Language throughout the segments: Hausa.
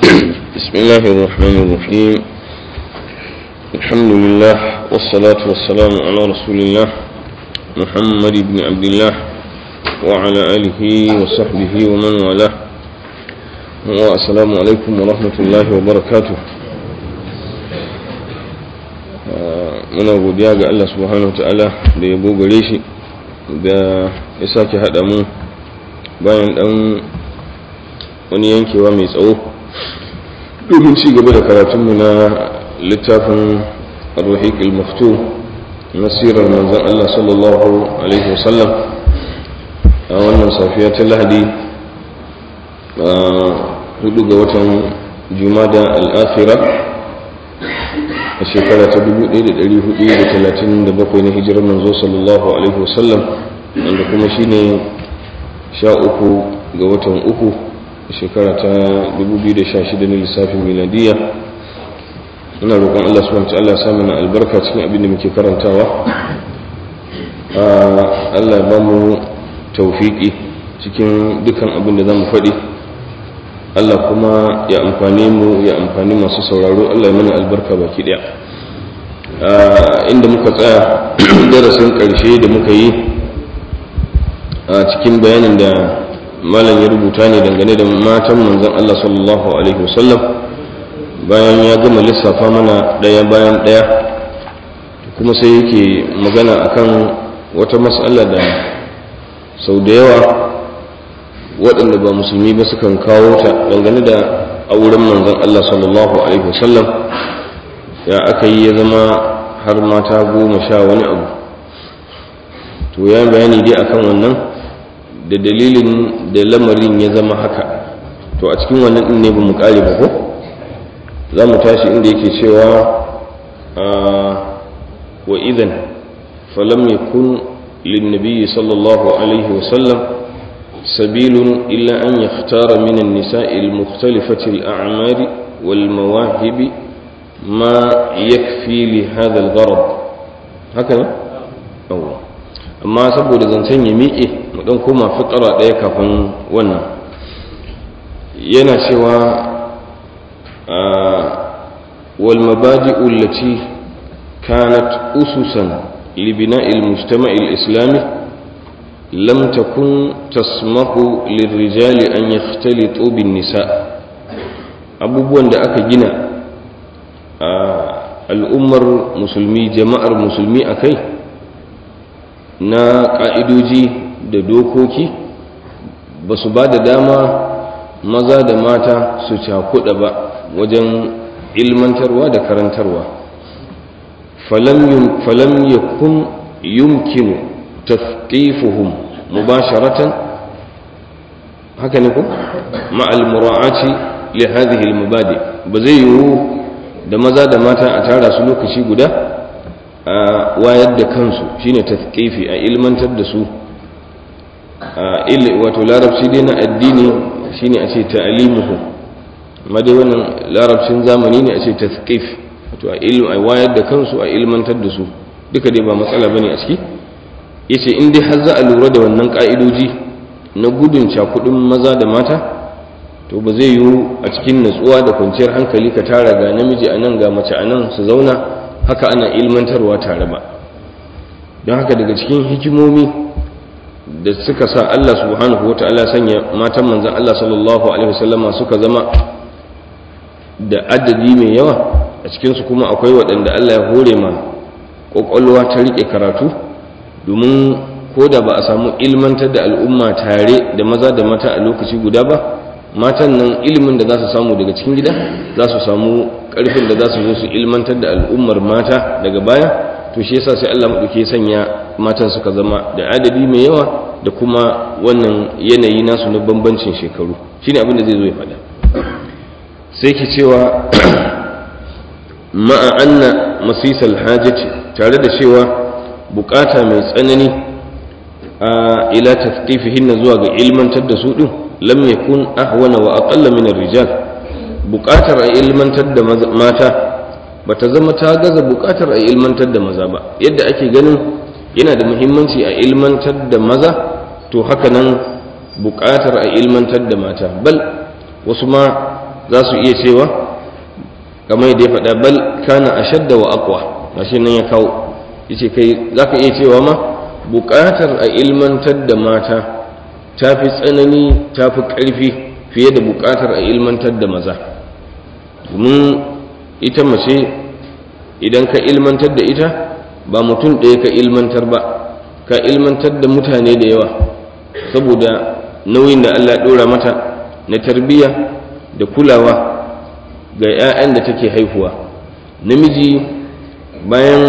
بسم الله الرحمن الرحيم الحمد لله والصلاة والسلام على رسول الله محمد بن عبد الله وعلى آله وصحبه ومن والاه والسلام عليكم ورحمة الله وبركاته muna godiya ga Allah subhanahu wa ta'ala da ya gare shi da ya sake haɗa mu bayan ɗan wani yankewa mai tsawo domin ci gaba da karatunmu na littafin arruhik al-maftu na sirar manzan Allah sallallahu alaihi wasallam a wannan safiya ta lahadi a hudu ga watan jumada al-akhirah a shekara ta 1437 na hijirar manzo sallallahu alaihi wasallam wanda kuma shine sha uku ga watan uku a shekara ta 2016 na lissafin miladiya ina roƙon Allah subhanahu wa ta'ala ya samu na albarka cikin abin da muke karantawa Allah ya ba mu tawfiki cikin dukan abin da zamu faɗi Allah kuma ya amfani mu ya amfani masu sauraro Allah ya mana albarka baki daya inda muka tsaya darasin ƙarshe da muka yi a cikin bayanin da malam ya rubuta ne dangane da matan manzon Allah sallallahu alaihi wasallam bayan ya gama lissafa mana ɗaya bayan ɗaya kuma sai yake magana akan wata matsala da sau da yawa waɗanda ba musulmi ba sukan kawo ta dangane da auren manzon Allah sallallahu alaihi wasallam ya aka yi ya zama har mata goma sha wani abu to ya bayani dai akan wannan da dalilin da lamarin ya zama haka to a cikin wannan din ne ba mu kare ba ko za mu tashi inda yake cewa wa idan falam yakun lin sallallahu alaihi wasallam سبيل إلا أن يختار من النساء المختلفة الأعمار والمواهب ما يكفي لهذا الغرض هكذا أوه. amma saboda zancen ya miƙe mu ɗan koma fitara ɗaya kafin wannan yana cewa wal mabadi'u allati kanat ususan li bina'il mujtama'il islami lam takun tasmahu lirrijali an yakhtalitu bin nisa abubuwan da aka gina a al'ummar musulmi jama'ar musulmi akai na ƙa'idoji da dokoki ba su ba da dama maza da mata su cakuɗa ba wajen ilmantarwa da karantarwa falam yakun yumkinu tafqifuhum mubasharatan haka ne ku ma'al mura'ati li hadhihi al-mubadi ba zai yiwu da maza da mata a tara su lokaci guda a wayar da kansu shine tafkifi a ilmantar da su wato larabci dai na addini shine a ce ta'alimuhu amma dai wannan larabcin zamani ne a ce tafkif wato a ilm a wayar da kansu a ilmantar da su duka dai ba matsala bane a ciki yace in dai har za a lura da wannan ka'idoji na gudun cakudin maza da mata to ba zai yiwu a cikin natsuwa da kwanciyar hankali ka tara ga namiji a nan ga mace a nan su zauna haka ana ilmantarwa tare ba don haka daga cikin hikimomi da suka sa Allah subhanahu wa ta'ala sanya matan manzan Allah sallallahu alaihi wasallama suka zama da adadi mai yawa a cikinsu kuma akwai waɗanda Allah ya hore ma ƙwaƙwalwa ta riƙe karatu domin ko da ba a samu ilmantar da al'umma tare da maza da mata a lokaci guda ba matan nan ilimin da za su samu daga cikin gida za su samu ƙarfin da za su zo su ilmantar da al'ummar mata daga baya to shi yasa sai Allah maɗauke sanya matan suka zama da adadi mai yawa da kuma wannan yanayi nasu na bambancin shekaru shine abin da zai zo ya faɗa sai ki cewa ma'a anna masisal hajati tare da cewa bukata mai tsanani a ila tafqifihin zuwa ga ilmantar da su din lam yakun ahwana wa aqalla min ar-rijal buƙatar a ilmantar da mata bata zama ta gaza buƙatar a ilmantar da maza ba yadda ake ganin yana da muhimmanci a ilmantar da maza to haka nan buƙatar a ilmantar da mata bal wasu ma za su iya cewa kamar yadda ya faɗa bal kana ashadda wa aqwa gashi nan ya kawo yace kai zaka iya cewa ma buƙatar a ilmantar da mata ta fi tsanani ta fi ƙarfi fiye da buƙatar a ilmantar da maza domin ita mace idan ka ilmantar da ita ba mutum ɗaya ka ilmantar ba ka ilmantar da mutane da yawa saboda nauyin da Allah ɗora mata na tarbiyya da kulawa ga 'ya'yan da take haihuwa namiji bayan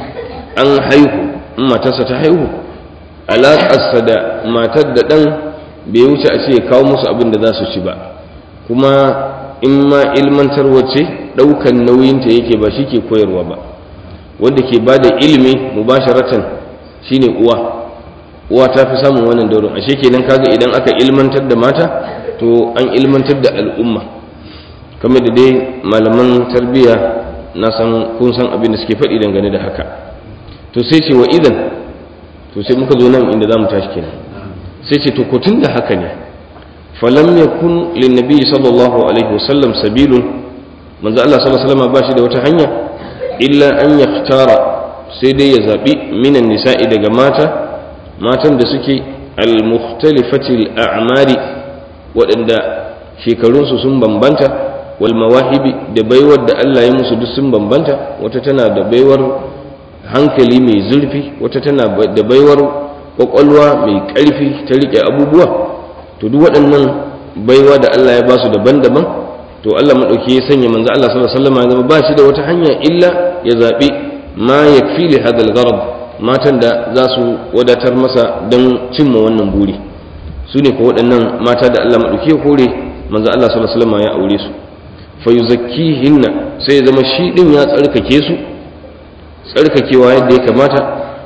an haihu in matarsa ta haihu alaƙarsa da matar da ɗan bai wuce a ce kawo musu abin da za su ci ba kuma in ma ilmantar wace ɗaukan nauyinta yake ba shi ke koyarwa ba wanda ke ba da ilimi mubasharatan shine uwa uwa ta fi samun wannan daurin ashe kenan kaga idan aka ilmantar da mata to an ilmantar da al'umma kamar da dai malaman tarbiyya na san kun san abin da suke faɗi dangane da haka to sai ce wa idan to sai muka zo nan inda za mu tashi kenan sai ce to ko tun da haka ne falam yakun lin nabi sallallahu alaihi wasallam sabilun manzo Allah sallallahu alaihi wasallam ba shi da wata hanya illa an yaftara sai dai ya zabi minan nisa'i daga mata matan da suke al-mukhtalifati al-a'mari waɗanda shekarunsu sun bambanta wal mawahibi da baiwar da Allah ya musu duk sun bambanta wata tana da baiwar hankali mai zurfi wata tana da baiwar kwakwalwa mai ƙarfi ta riƙe abubuwa to duk waɗannan baiwa da Allah ya ba su daban-daban to Allah maɗauki ya sanya manzo Allah sallallahu alaihi wasallam ya zama ba shi da wata hanya illa ya zaɓi ma yakfi li hadal gharab matan da za su wadatar masa don cimma wannan buri su ne ko waɗannan mata da Allah maɗauki ya kore manzo Allah sallallahu alaihi wasallam ya aure su fa yuzakkihinna sai ya zama shi din ya tsarkake su tsarkakewa yadda ya kamata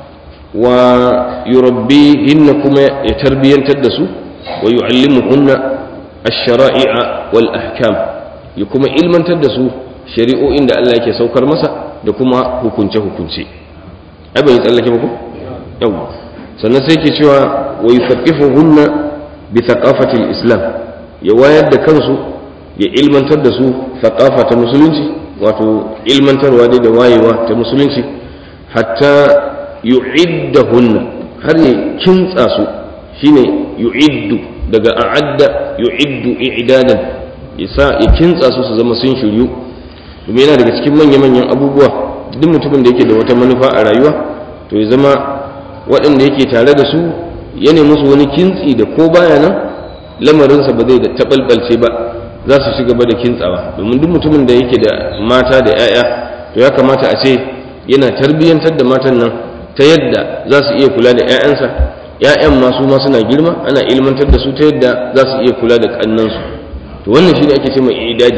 wa yurabbihinna kuma ya tarbiyantar da su wa yu'allimuhunna ash-shara'i'a wal ahkam ya kuma ilmantar da su shari'o'in da Allah yake saukar masa da kuma hukunce hukunce ai bai tsallake ba ko yawa sannan sai ke cewa wa yufaqihuhunna bi thaqafati al-islam ya wayar da kansu ya ilmantar da su thaqafa ta musulunci wato ilmantarwa dai da wayewa ta musulunci hatta yu'iddahunna har ya kintsa su shine yu'iddu daga a'adda yu'iddu i'dadan yasa ya kintsa su su zama sun shiryu domin yana daga cikin manya-manyan abubuwa duk mutumin da yake da wata manufa a rayuwa to ya zama waɗanda yake tare da su ya musu wani kintsi da ko baya nan lamarinsa ba zai da taɓalɓalce ba za su ci gaba da kintsawa domin duk mutumin da yake da mata da 'ya'ya to ya kamata a ce yana tarbiyyantar da matan nan ta yadda za su iya kula da 'ya'yansa 'ya'yan masu ma suna girma ana ilmantar da su ta yadda za su iya kula da kannansu to wannan shi ne ake ce mai idadi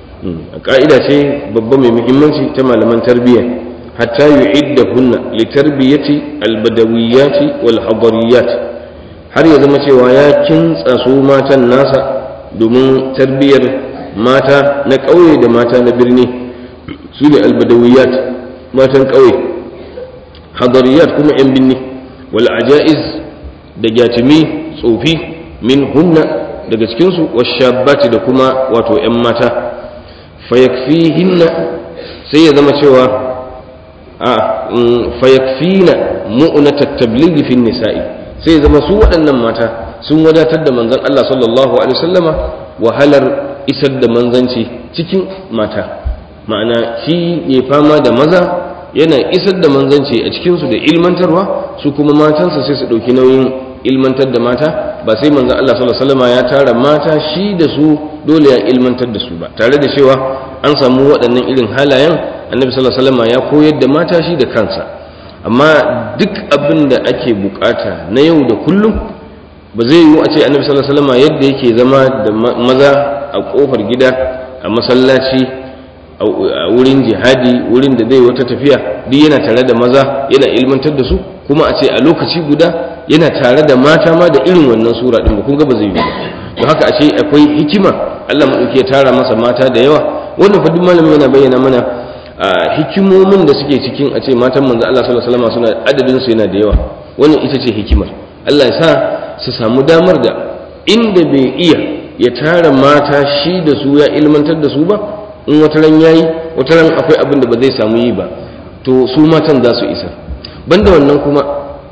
a ka'ida ce babba mai muhimmanci ta malaman tarbiyya hatta yu'iddahunna li tarbiyati albadawiyati wal hadariyat har ya zama cewa ya kintsa su matan nasa domin tarbiyyar mata na ƙauye da mata na birni su ne albadawiyat matan ƙauye hadariyat kuma 'yan binni wal ajaiz da gyatimi tsofi min hunna daga cikinsu washabbati da kuma wato 'yan mata fayakfihinna sai ya zama cewa a fayakfina mu'unata tablighi fin nisa'i sai ya zama su waɗannan mata sun wadatar da manzon Allah sallallahu alaihi wasallama wahalar isar da manzanci cikin mata ma'ana shi ya fama da maza yana isar da manzanci a cikinsu da ilmantarwa su kuma matansa sai su ɗauki nauyin ilmantar da mata ba sai manzon Allah sallallahu alaihi wasallama ya tara mata shi da su dole ya ilmantar da su ba tare da cewa an samu waɗannan irin halayen annabi sallallahu alaihi wasallama ya koyar da mata shi da kansa amma duk abin da ake bukata na yau da kullum ba zai yiwu a ce annabi sallallahu alaihi wasallam yadda yake zama da maza a kofar gida a masallaci a wurin jihadi wurin da zai wata tafiya duk yana tare da maza yana ilmantar da su kuma a ce a lokaci guda yana tare da mata ma da irin wannan sura din ba kun ga ba zai yiwu to haka a ce akwai hikima Allah madauki ya tara masa mata da yawa wannan fa duk malamin yana bayyana mana hikimomin da suke cikin a ce matan manzo Allah sallallahu alaihi wasallam suna adadin su yana da yawa wannan ita ce hikimar Allah ya sa su samu damar da inda bai iya ya tara mata shi da su ya ilmantar da su ba in wata ran yayi wata ran akwai abin da ba zai samu yi ba to su matan za su isa banda wannan kuma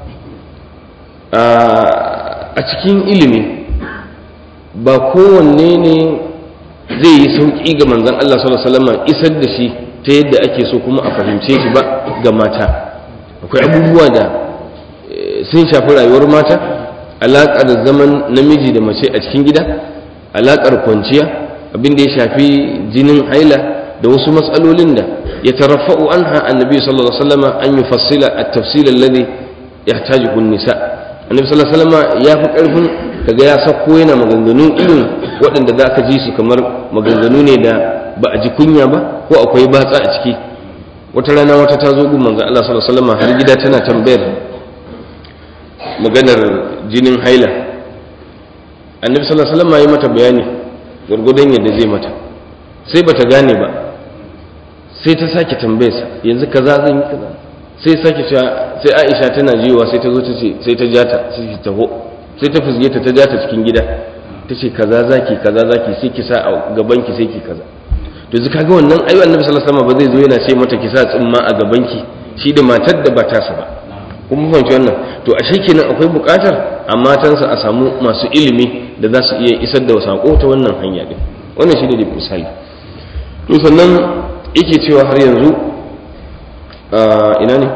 a cikin ilimi ba kowanne ne zai yi sauƙi ga manzan Allah sallallahu alaihi wasallam isar da shi ta yadda ake so kuma a fahimce shi ba ga mata akwai abubuwa da sun shafi rayuwar mata alaƙar zaman namiji da mace a cikin gida alaƙar kwanciya abin da ya shafi jinin haila da wasu matsalolin da ya tarafa'u anha annabi sallallahu alaihi wasallam an yufassila at-tafsil alladhi yahtajuhu an-nisa annabi sallallahu alaihi wasallam ya fi karfin kaga ya sako yana maganganu irin waɗanda za ka ji su kamar maganganu ne da ba a ji kunya ba ko akwai batsa a ciki wata rana wata ta zo gun manzon Allah sallallahu alaihi wasallam har gida tana tambayar maganar jinin haila annabi sallallahu alaihi wasallam ya yi mata bayani gurgudan yadda zai mata sai bata gane ba sai ta sake tambayarsa yanzu kaza zan yi kaza sai sake cewa sai Aisha tana jiwa sai ta zo ta ce sai ta jata sai ta taho sai ta fusge ta ta jata cikin gida ta ce kaza zaki kaza zaki sai ki sa a gaban ki sai ki kaza to zaka ga wannan ayu annabi sallallahu alaihi wasallam ba zai zo yana ce mata ki sa tsimma a gaban ki shi da matar da ba ta sa ba kun fahimci wannan to ashe kenan akwai buƙatar a matansa a samu masu ilimi da za su iya isar da sako ta wannan hanya din wannan shi ne da misali to sannan yake cewa har yanzu ina ne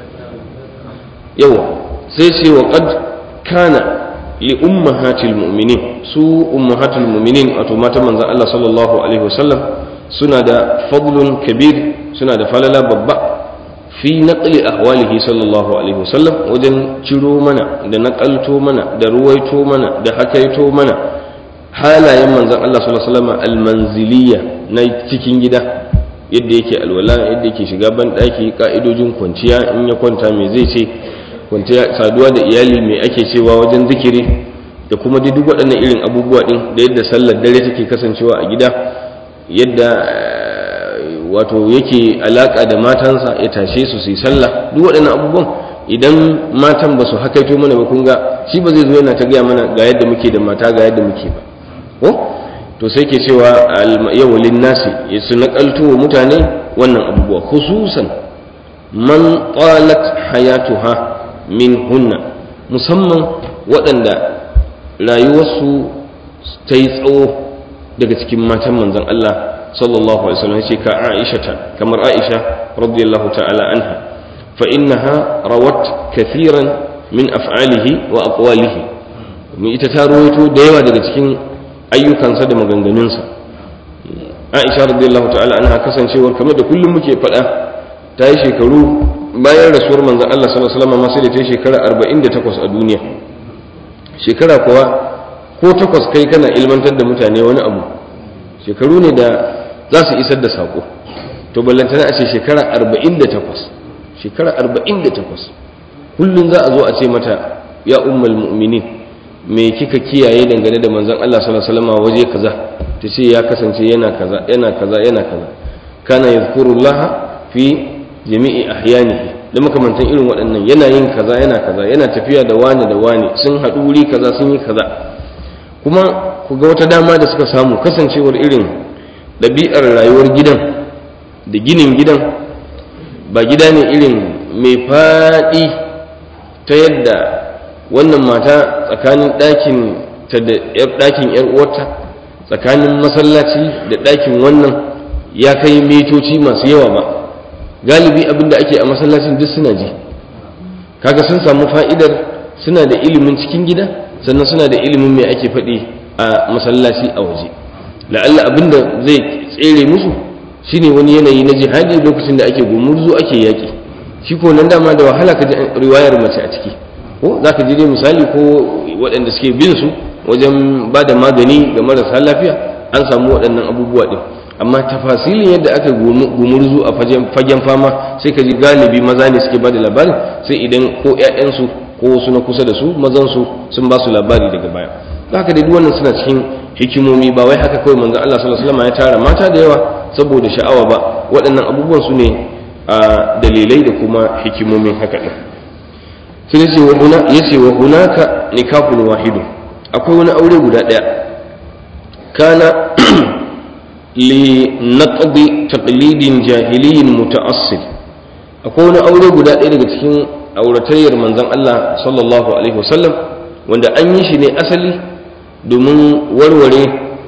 yawa sai ce wa qad kana li ummahatil mu'minin su ummahatul mu'minin wato matan manzon Allah sallallahu alaihi wasallam suna da fadlun kabir suna da falala babba fi naqli ahwalihi sallallahu alaihi wasallam wajen ciro mana da naqalto mana da ruwaito mana da hakaito mana halayen manzon Allah sallallahu alaihi wasallam almanziliya na cikin gida yadda yake alwala yadda yake shiga ban daki ka'idojin kwanciya in ya kwanta me zai ce kwanciya saduwa da iyali me ake cewa wajen zikiri da kuma duk waɗannan irin abubuwa din da yadda sallar dare take kasancewa a gida yadda wato yake alaka da matansa ya tashe su su yi sallah duk waɗannan abubuwan idan matan ba su hakaito mana ba kun ga shi ba zai zo yana ta gaya mana ga yadda muke da mata ga yadda muke ba ko to sai ke cewa yawalin nasi ya su naƙalto wa mutane wannan abubuwa khususan man qalat hayatuha min hunna musamman waɗanda rayuwarsu ta yi tsawo daga cikin matan manzon Allah sallallahu alaihi wasallam ce ka Aisha ta kamar Aisha radiyallahu ta'ala anha fa innaha rawat kathiran min af'alihi wa aqwalihi mu ita ta rawaito da yawa daga cikin ayyukansa da maganganunsa Aisha radiyallahu ta'ala anha kasancewar kamar da kullum muke faɗa ta yi shekaru bayan rasuwar manzon Allah sallallahu alaihi wasallam sai da ta yi shekara 48 a duniya shekara kuwa ko takwas kai kana ilmantar da mutane wani abu shekaru ne da za su isar da saƙo to ballantana a ce shekara 48 shekara 48 kullum za a zo a ce mata ya ummal mu'minin me kika kiyaye dangane da manzon Allah sallallahu alaihi wasallam waje kaza ta ce ya kasance yana kaza yana kaza yana kaza kana yadhkurullaha fi jami'i ahyanihi da makamantan irin waɗannan yana yin kaza yana kaza yana tafiya da wani da wani sun haɗu wuri kaza sun yi kaza kuma ku ga wata dama da suka samu kasancewar irin ɗabi'ar rayuwar gidan da ginin gidan ba gida ne irin mai faɗi ta yadda wannan mata tsakanin ɗakin ta da ɗakin ‘yar uwarta tsakanin masallaci da ɗakin wannan ya kai metoci masu yawa ba galibi abin da ake a masallacin duk suna ji kaga sun samu fa'idar suna da ilimin cikin gida sannan suna da ilimin mai ake faɗi a masallaci a waje la'alla abin da zai tsere musu shine wani yanayi na jihadi lokacin da ake gumurzu ake yaƙi shi ko nan dama da wahala ka ji riwayar mace a ciki ko za ka ji dai misali ko waɗanda suke bin su wajen ba da magani ga marasa lafiya an samu waɗannan abubuwa ɗin amma tafasilin yadda aka gumurzu a fagen fama sai ka ji galibi maza ne suke ba da labarin sai idan ko 'ya'yansu ko wasu na kusa da su mazansu sun ba su labari daga baya haka dai wannan suna cikin hikimomi ba wai haka kawai manzon Allah sallallahu alaihi wasallam ya tara mata da yawa saboda sha'awa ba waɗannan abubuwan su ne a dalilai da kuma hikimomin haka din sai yace wa huna yace wa hunaka nikahun wahidu akwai wani aure guda ɗaya kana li naqdi taqlidin jahiliyin muta'assil akwai wani aure guda ɗaya daga cikin auratayyar manzon Allah sallallahu alaihi wasallam wanda an yi shi ne asali domin warware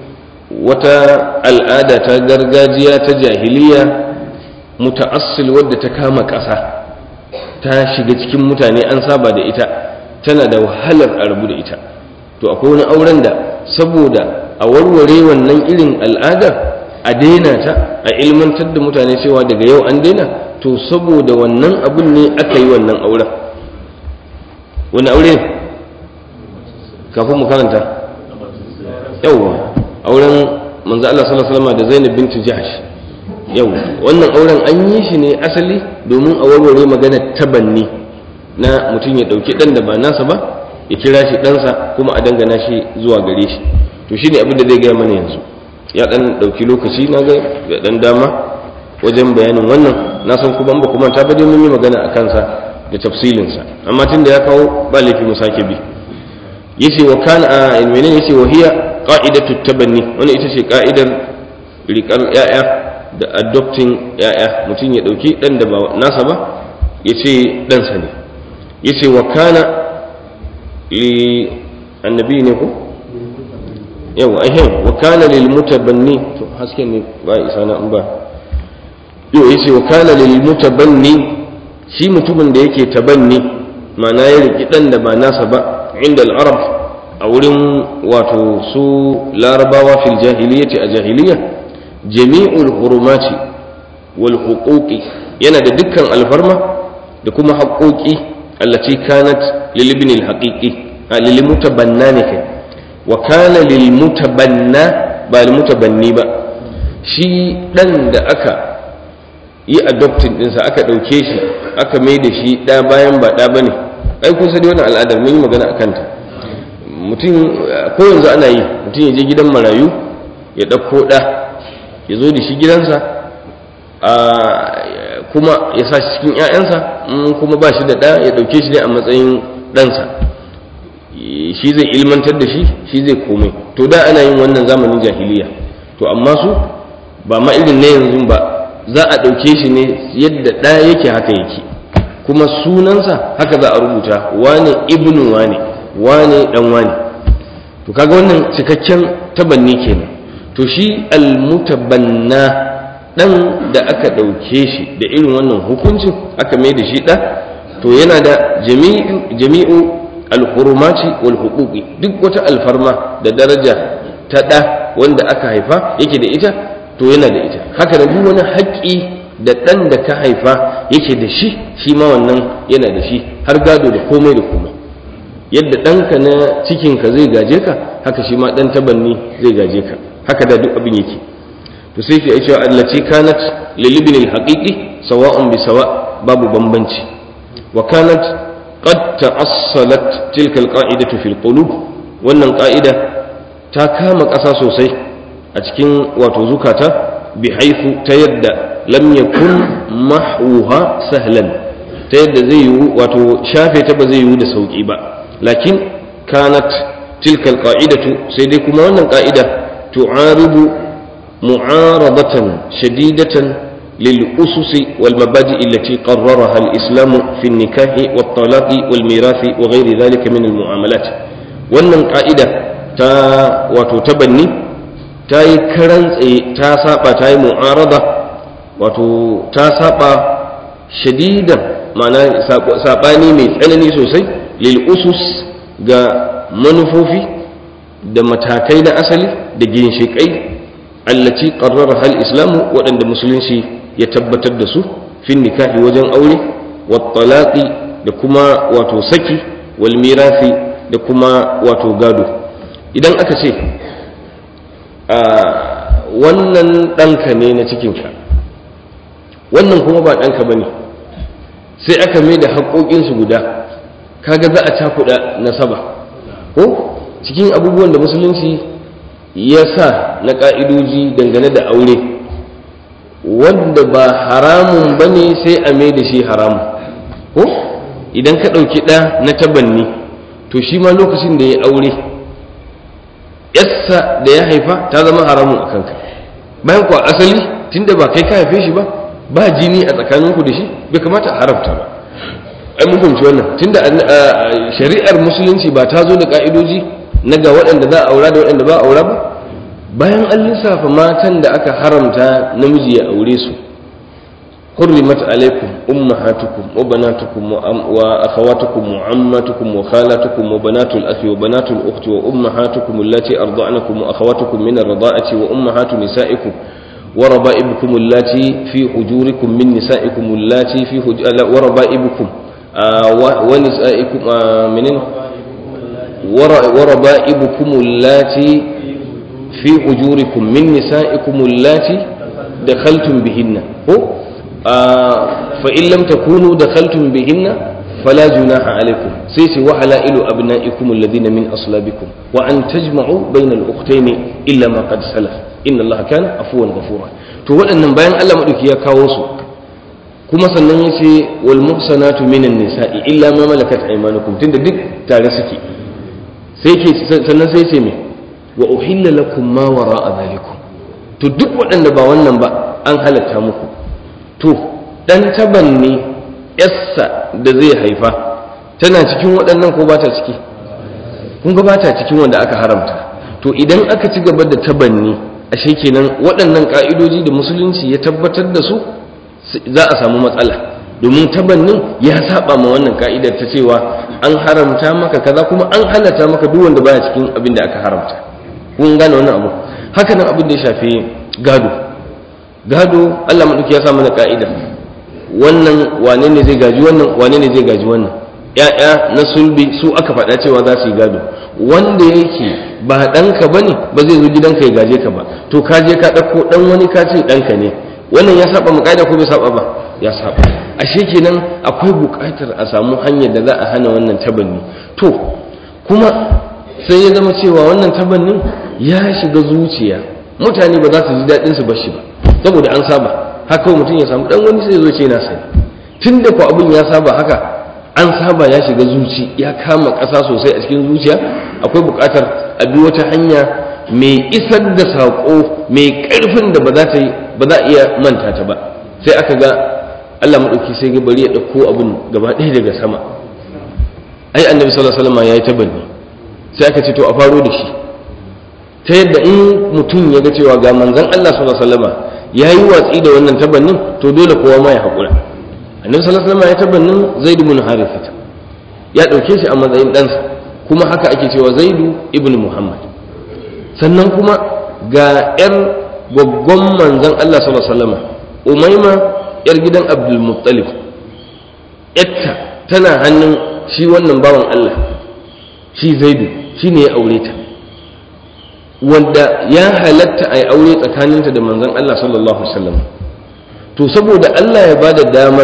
wata al'ada ta gargajiya ta jahiliya muta'assil wadda ta kama ƙasa ta shiga cikin mutane an saba da ita tana da wahalar a rabu da ita to akwai wani auren da saboda a warware wannan irin al'adar a daina ta a ilmantar da mutane cewa daga yau an daina to saboda wannan abun ne aka yi wannan auren wani aure kafin mu karanta yauwa auren manzo Allah sallallahu alaihi wasallam da Zainab bint Jahsh yau wannan auren an yi shi ne asali domin a warware magana tabanni na mutum ya dauki dan da ba nasa ba ya kira shi ɗansa kuma a dangana shi zuwa gare shi to shine abin da zai gaya mana yanzu ya dan dauki lokaci na ga da dan dama wajen bayanin wannan na san kuma ba kuma ta bade mun yi magana a kansa da tafsilinsa amma tun da ya kawo ba laifi mu sake bi yace wa kana a menene yace wa hiya qa'idatu tabanni wannan ita ce ka'idar riƙar ya'ya da adopting ya'ya mutum ya dauki dan da ba nasa ba yace dan sa ne yace wa kana li annabi ne ko yau ahem wa kana lil mutabanni to haske ne ba isa na ba yau yace wa kana lil mutabanni shi mutumin da yake tabanni ma'ana ya riki dan da ba nasa ba inda al-arab a wurin wato su larabawa fil jahiliyyati a jahiliya jami'ul hurumati wal huquqi yana da dukkan alfarma da kuma haƙoƙi allati kanat lil ibn al-haqiqi lil mutabanna ne kai wa kana lil mutabanna ba lil mutabanni ba shi dan da aka yi adopting dinsa aka ɗauke shi aka mai da shi ɗa bayan ba ɗa ba ne ai kun sani wannan al'adar mun yi magana a kanta mutum ko yanzu ana yi mutum ya je gidan marayu ya ɗauko ɗa ya zo da shi gidansa kuma ya sa shi cikin 'ya'yansa kuma ba shi da ɗa ya ɗauke shi ne a matsayin ɗansa shi zai ilmantar da shi shi zai komai to da ana yin wannan zamanin jahiliya to amma su ba ma irin na yanzu ba za a ɗauke shi ne yadda ɗa yake haka yake kuma sunansa haka za a rubuta wane ibnu wane wane ɗan wane to kaga wannan cikakken tabanni kenan to shi almutabanna ɗan da aka ɗauke shi da irin wannan hukuncin aka mai da shi ɗa to yana da jami'u alhurumati wal huquqi duk wata alfarma da daraja ta ɗa wanda aka haifa yake da ita to yana da ita haka da duk wani haƙƙi da ɗan da ka haifa yake da shi shi ma wannan yana da shi har gado da komai da komai yadda ɗanka na cikinka zai gaje ka haka shi ma ɗan tabanni zai gaje ka haka da duk abin yake to sai fi cewa allaci kanat lilibin alhaqiqi sawa'un bi sawa babu bambanci wa kanat qad ta'assalat tilka alqa'idatu fil qulub wannan ƙa'ida ta kama ƙasa sosai a cikin wato zukata bi haifu ta yadda lam yakun mahwuha sahlan ta yadda zai yiwu wato shafe ta ba zai yiwu da sauki ba lakin kanat tilka alqa'idatu sai dai kuma wannan qa'ida tu'aridu mu'aradatan shadidatan للأسس والمبادئ التي قررها الإسلام في النكاح والطلاق والميراث وغير ذلك من المعاملات wannan ƙa'ida ta wato tabanni ta yi karan tsaye ta saba ta yi mu'arada wato ta saba shadidan ma'ana saɓani mai tsanani sosai lil usus ga manufofi da matakai na asali da ginshiƙai allaci ƙarrar hal islamu waɗanda musulunci ya tabbatar da su fin nikahi wajen aure wattalaqi da kuma wato saki wal mirafi da kuma wato gado idan aka ce wannan ɗanka ne na cikinka wannan kuma ba ɗanka ba ne sai aka mai da haƙoƙinsu guda kaga za a cakuɗa nasaba ko cikin abubuwan da musulunci ya sa na ƙa'idoji dangane da aure wanda ba haramun ba ne sai a mai da shi haramun ko idan ka ɗauki ɗa na tabanni to shi ma lokacin da ya aure yassa da ya haifa ta zama haramun a kanka bayan kuwa asali tunda ba kai ka haife shi ba ba jini a tsakaninku da shi bai kamata a haramta ba ai mun fahimci wannan tunda shari'ar musulunci ba ta zo da ka'idoji na ga waɗanda za a aura da waɗanda ba a aura ba bayan an lissafa matan da aka haramta namiji ya aure su حرمت عليكم أمهاتكم وبناتكم وأخواتكم وعماتكم وخالاتكم وبنات الأخ وبنات الأخت وأمهاتكم اللاتي أرضعنكم وأخواتكم من الرضاعة وأمهات نسائكم وربائبكم اللاتي في حجوركم من نسائكم اللاتي في حج... وربائبكم آه ونسائكم آه منين ور... وربائبكم اللاتي في حجوركم من نسائكم اللاتي دخلتم بهن هو فإن لم تكونوا دخلتم بهن فلا جناح عليكم سيسي وحلائل أبنائكم الذين من أصلابكم وأن تجمعوا بين الأختين إلا ما قد سلف إن الله كان عفوا غفورا to waɗannan bayan Allah maɗauki ya kawo su kuma sannan ya ce wal muhsanatu minan nisa'i illa ma malakat aymanukum tunda duk tare suke sai ke sannan sai ce me wa uhilla lakum ma wara'a zalikum to duk waɗanda ba wannan ba an halatta muku to ɗan taban ne yassa da zai haifa tana cikin waɗannan ko ba ta ciki kun ga ba ta cikin wanda aka haramta to idan aka ci gaba da tabanni ashe kenan waɗannan ƙa'idoji da musulunci ya tabbatar da su za a samu matsala domin tabannin ya saba ma wannan ka'idar ta cewa an haramta maka kaza kuma an halatta maka duk wanda baya cikin abin da aka haramta kun gane wannan abu haka nan abin da ya shafi gado gado Allah maɗauki ya sa mana ka'ida wannan wane ne zai gaji wannan wane ne zai gaji wannan ya'ya na sulbi su aka faɗa cewa za su yi gado wanda yake ba ɗanka ba ne ba zai zo gidanka ya gaje ka ba to ka je ka ɗauko ɗan wani ka ce ɗanka ne wannan ya saba mu ka'ida ko bai saba ba ya saba ashe kenan akwai buƙatar a samu hanyar da za a hana wannan tabanni to kuma sai ya zama cewa wannan tabannin ya shiga zuciya mutane ba za su ji daɗin su bashi ba saboda an saba haka mutum ya samu dan wani sai zo ce na sani tun da ku abin ya saba haka an saba ya shiga zuci ya kama ƙasa sosai a cikin zuciya akwai buƙatar a bi wata hanya mai isar da saƙo mai ƙarfin da ba za ta yi ba za a iya manta ta ba sai aka ga Allah maɗauki sai ga bari ya ɗauko abin gaba ɗaya daga sama ai annabi sallallahu alaihi wasallam ya yi tabanni sai aka ce to a faro da shi ta yadda in mutum ya ga cewa ga manzon Allah sallallahu alaihi wasallam ya yi watsi da wannan tabannin to dole kowa ma ya haƙura annabi sallallahu alaihi wasallam ya tabannin zaid ibn harithah ya dauke shi a matsayin ɗansa kuma haka ake cewa zaidu ibn muhammad sannan kuma ga yar gwaggon manzon Allah sallallahu alaihi wasallam umaima yar gidan abdul muttalib yatta tana hannun shi wannan bawan Allah shi zaidu shine ya aure ta wanda ya halatta a yi aure tsakaninta da manzon Allah sallallahu Alaihi wasallam to saboda Allah ya bada damar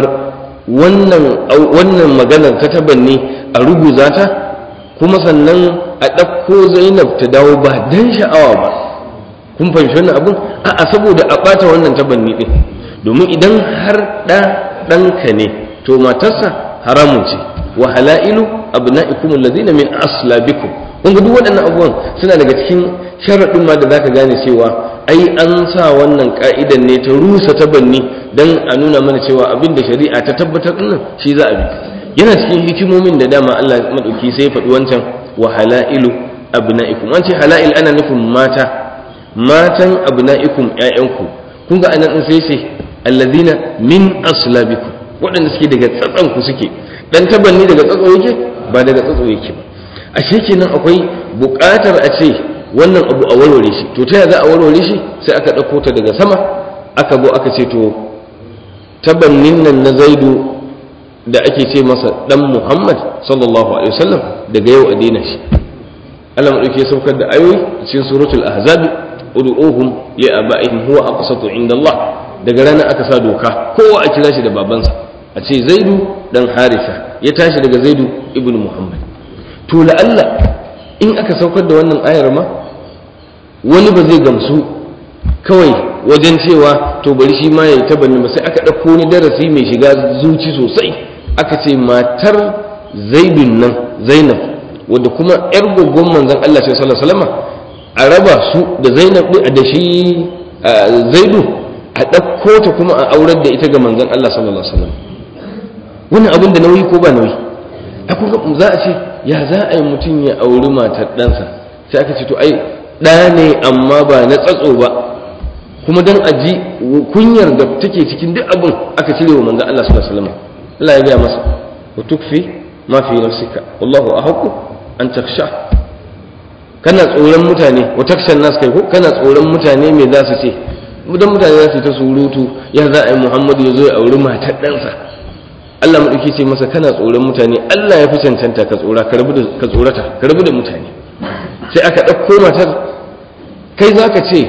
wannan maganar ta tabanni a ruguza ta kuma sannan a ɗauko zainab ta dawo ba dan sha'awa ba kun fahimci wannan abin a'a saboda a ɓata wannan tabanni ɗin domin idan har ɗa ɗanka ne to matarsa haramun ce wa halailu abna'ikum alladhina min aslabikum kun ga duk waɗannan abubuwan suna daga cikin sharaɗin ma da zaka gane cewa ai an sa wannan ka'idan ne ta rusa tabanni dan a nuna mana cewa abin da shari'a ta tabbatar din shi za a bi yana cikin hikimomin da dama Allah madauki sai faɗi wancan wa halailu abna'ikum an ce halail ana nufin mata matan abna'ikum ƴaƴanku kun ga anan sai sai alladhina min aslabikum waɗanda suke daga tsatsan ku suke dan tabanni daga tsatso yake ba daga tsatso yake ba ashe kenan akwai buƙatar a ce wannan abu a warware shi to ta za a warware shi sai aka ɗauko ta daga sama aka zo aka ce to tabannin nan na zaidu da ake ce masa ɗan muhammad sallallahu alaihi wasallam daga yau a daina shi Allah maɗauki ya saukar da ayoyi cikin suratul ahzab ud'uhum li aba'ihim huwa aqsatu inda Allah daga rana aka sa doka kowa a kira shi da babansa a ce zaidu dan harisa ya tashi daga zaidu ibnu muhammad to la'alla in aka saukar da wannan ayar ma wani ba zai gamsu kawai wajen cewa to bari shi ma ya yi tabanni ba sai aka ɗauko wani darasi mai shiga zuci sosai aka ce matar zaidun nan zainab wadda kuma yar gwaggon manzon Allah sallallahu alaihi wasallam a raba su da zainab da shi zaidu a ɗauko ta kuma a aurar da ita ga manzon Allah sallallahu alaihi wasallam wannan abin da nauyi ko ba nauyi akwai za a ce ya za a yi mutum ya auri matar ɗansa sai aka ce to ai ɗa ne amma ba na tsatso ba kuma dan a ji kunyar da take cikin duk abin aka cire wa manzon Allah sallallahu alaihi wasallam Allah ya gaya masa wa tukfi ma fi nafsika wallahu ahqqu an takhsha kana tsoron mutane wa takshan nas kai ko kana tsoron mutane me za su ce dan mutane za su ta surutu ya za a yi Muhammadu ya zo ya auri matar ɗansa Allah maɗauki ce masa kana tsoron mutane Allah ya fi cancanta ka tsora ka tsorata ka rabu da mutane sai aka ɗauko matar kai za ka ce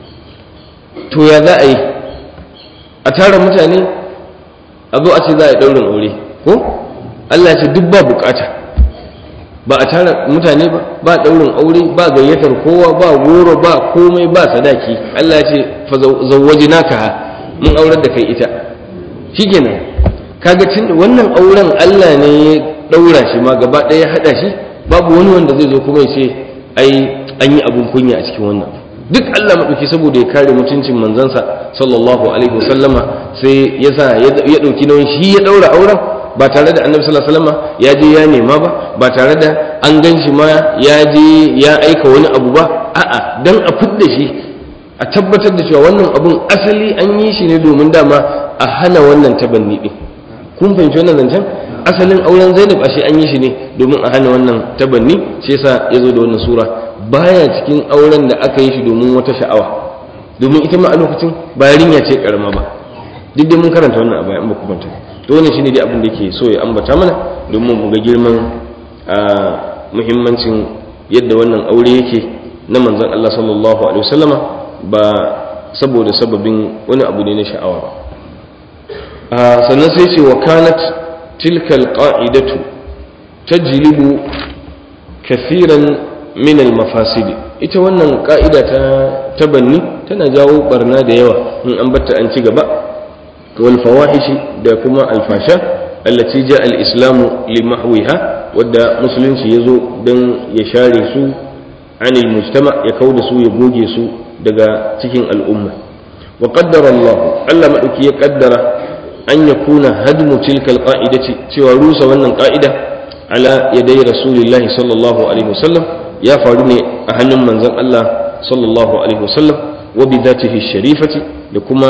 to ya za a yi a tara mutane a zo a ce za a yi ɗaurin aure ko Allah ya ce duk ba bukata ba a tara mutane ba ba ɗaurin aure ba gayyatar kowa ba goro ba komai ba sadaki Allah ya ce fa zawwaji naka mun aurar da kai ita shikenan kaga tun wannan auren Allah ne ya daura shi ma gaba ɗaya ya hada shi babu wani wanda zai zo kuma ya ce ai an yi abun kunya a cikin wannan duk Allah maɗauki saboda ya kare mutuncin manzansa sallallahu alaihi wasallama sai ya sa ya ɗauki nauyin shi ya ɗaura auren ba tare da annabi sallallahu alaihi wasallama ya je ya nema ba ba tare da an gan shi ma ya je ya aika wani abu ba a'a dan a fidda shi a tabbatar da cewa wannan abun asali an yi shi ne domin dama a hana wannan tabanni din kun fahimci wannan zancen asalin auren zainab ashe an yi shi ne domin a hana wannan tabanni shi yasa ya zo da wannan sura baya cikin auren da aka yi shi domin wata sha'awa domin ita ma a lokacin ba yarinya ce karama ba duk da mun karanta wannan a baya in ba ku manta to wannan shine dai abin da yake so ya ambata mana domin mu ga girman muhimmancin yadda wannan aure yake na manzon Allah sallallahu alaihi wasallama ba saboda sababin wani abu ne na sha'awa ba sannan sai ce wa kanat tilkal qa'idatu tajlibu kathiran min al mafasidi ita wannan ka'ida ta tabanni tana jawo barna da yawa in an batta an ci gaba wal fawahishi da kuma alfasha allati ja al islamu li mahwiha wadda musulunci yazo dan ya share su anil mujtama ya kauda su ya goge su daga cikin al'umma wa qaddara Allah Allah madauki ya kaddara an yakuna hadmu tilka alqa'idati cewa rusa wannan ka'ida ala yadai rasulillahi sallallahu alaihi wasallam ya faru ne a hannun manzon Allah sallallahu alaihi wasallam wa bi dhatihi sharifati da kuma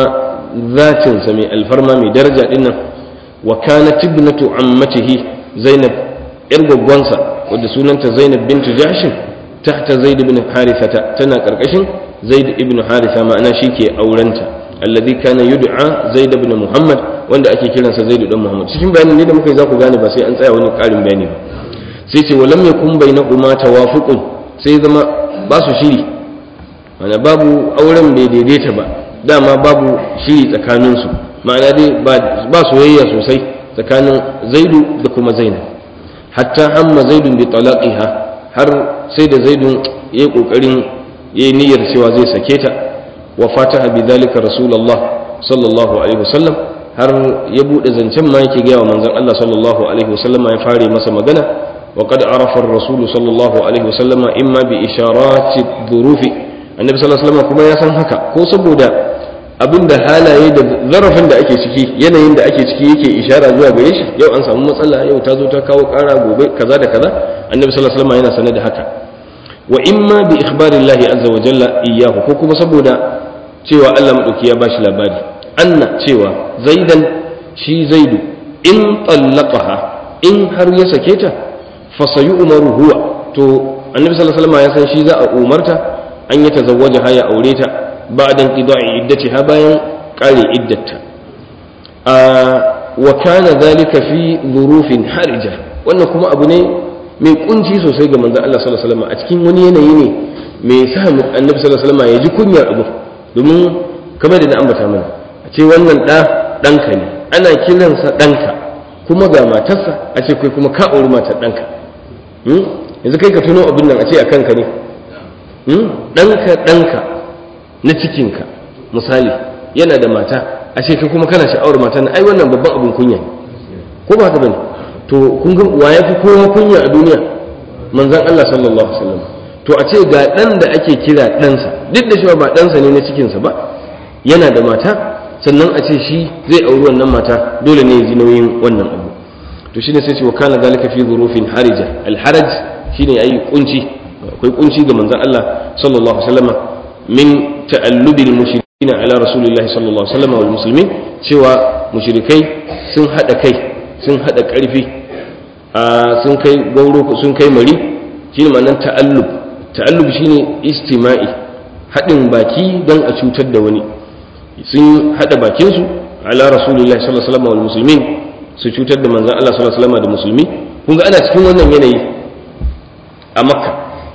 zatin sa mai alfarma mai daraja dinnan wa kanat ibnatu ammatihi zainab yar gwaggwansa wadda sunanta zainab bintu jahshin tahta zaid ibn harithata tana karkashin zaid ibn haritha ma'ana shike aurenta alladhi kana yud'a zaid ibn muhammad wanda ake kiransa zaid ibn muhammad cikin bayanin ne da muka yi za ku gane ba sai an tsaya wani karin bayani ba sai ce walam yakun bainahuma tawafuqun sai zama ba su shiri mana babu auren bai daidaita ba dama babu shiri tsakanin su ma'ana dai ba soyayya sosai tsakanin zaidu da kuma zainab hatta hamma zaidun bi talaqiha har sai da zaidun yayi kokarin yayi niyyar cewa zai sake ta wa fataha bi dhalika rasulullah sallallahu alaihi wasallam har ya bude zancen ma yake gaya wa manzon Allah sallallahu alaihi wasallam ya fare masa magana wa qad arafa ar-rasul sallallahu alaihi wasallam imma bi isharati dhurufi annabi sallallahu alaihi wasallam kuma ya san haka ko saboda abinda halaye da zarafin da ake ciki yanayin da ake ciki yake ishara zuwa gare shi yau an samu matsala yau ta zo ta kawo kara gobe kaza da kaza annabi sallallahu alaihi wasallam yana sanar da haka wa imma bi ikhbarillahi azza wa jalla iyyahu ko kuma saboda cewa Allah madauki ya bashi labari anna cewa zaidan shi zaidu in tallaqaha in har ya sake ta fa sayu'maru huwa to annabi sallallahu alaihi wasallam ya san shi za a umarta an ya tazawwaja ha ya aure ta ba'da inqida'i iddatiha bayan kare iddata wa kana dhalika fi dhurufin harija wannan kuma abu ne mai kunci sosai ga manzon Allah sallallahu alaihi wasallam a cikin wani yanayi ne mai sa annabi sallallahu alaihi wasallam ya ji kunyar abu domin kamar da na ambata mana a ce wannan ɗa ɗanka ne ana kiransa ɗanka kuma ga matarsa a ce kai kuma ka auri matar ɗanka yanzu kai ka tuno abin nan a ce a kanka ne ɗanka ɗanka na cikinka misali yana da mata a ce kai kuma kana sha'awar mata na ai wannan babban abin kunya ko ba ka bane to kun ga wa ya fi kowa kunya a duniya manzon Allah sallallahu alaihi wasallam to a ce ga ɗan da ake kira ɗansa duk da cewa ba ɗansa ne na cikinsa ba yana da mata sannan a ce shi zai auri wannan mata dole ne ya ji nauyin wannan abu to shine sai ce wa kana zalika fi dhurufin harija al haraj shine ayi kunci akwai kunci ga manzon Allah sallallahu alaihi wasallam min ta'allubil mushrikin ala rasulillahi sallallahu alaihi wasallam wal muslimin cewa mushrikai sun hada kai sun hada karfi sun kai gauro sun kai mari shine ma'anar ta'allub ta'allub shine istima'i hadin baki don a cutar da wani sun hada bakin su ala rasulillahi sallallahu alaihi wasallam wal muslimin su cutar da manzon Allah sallallahu alaihi wasallam da musulmi kun ga ana cikin wannan yanayi a makka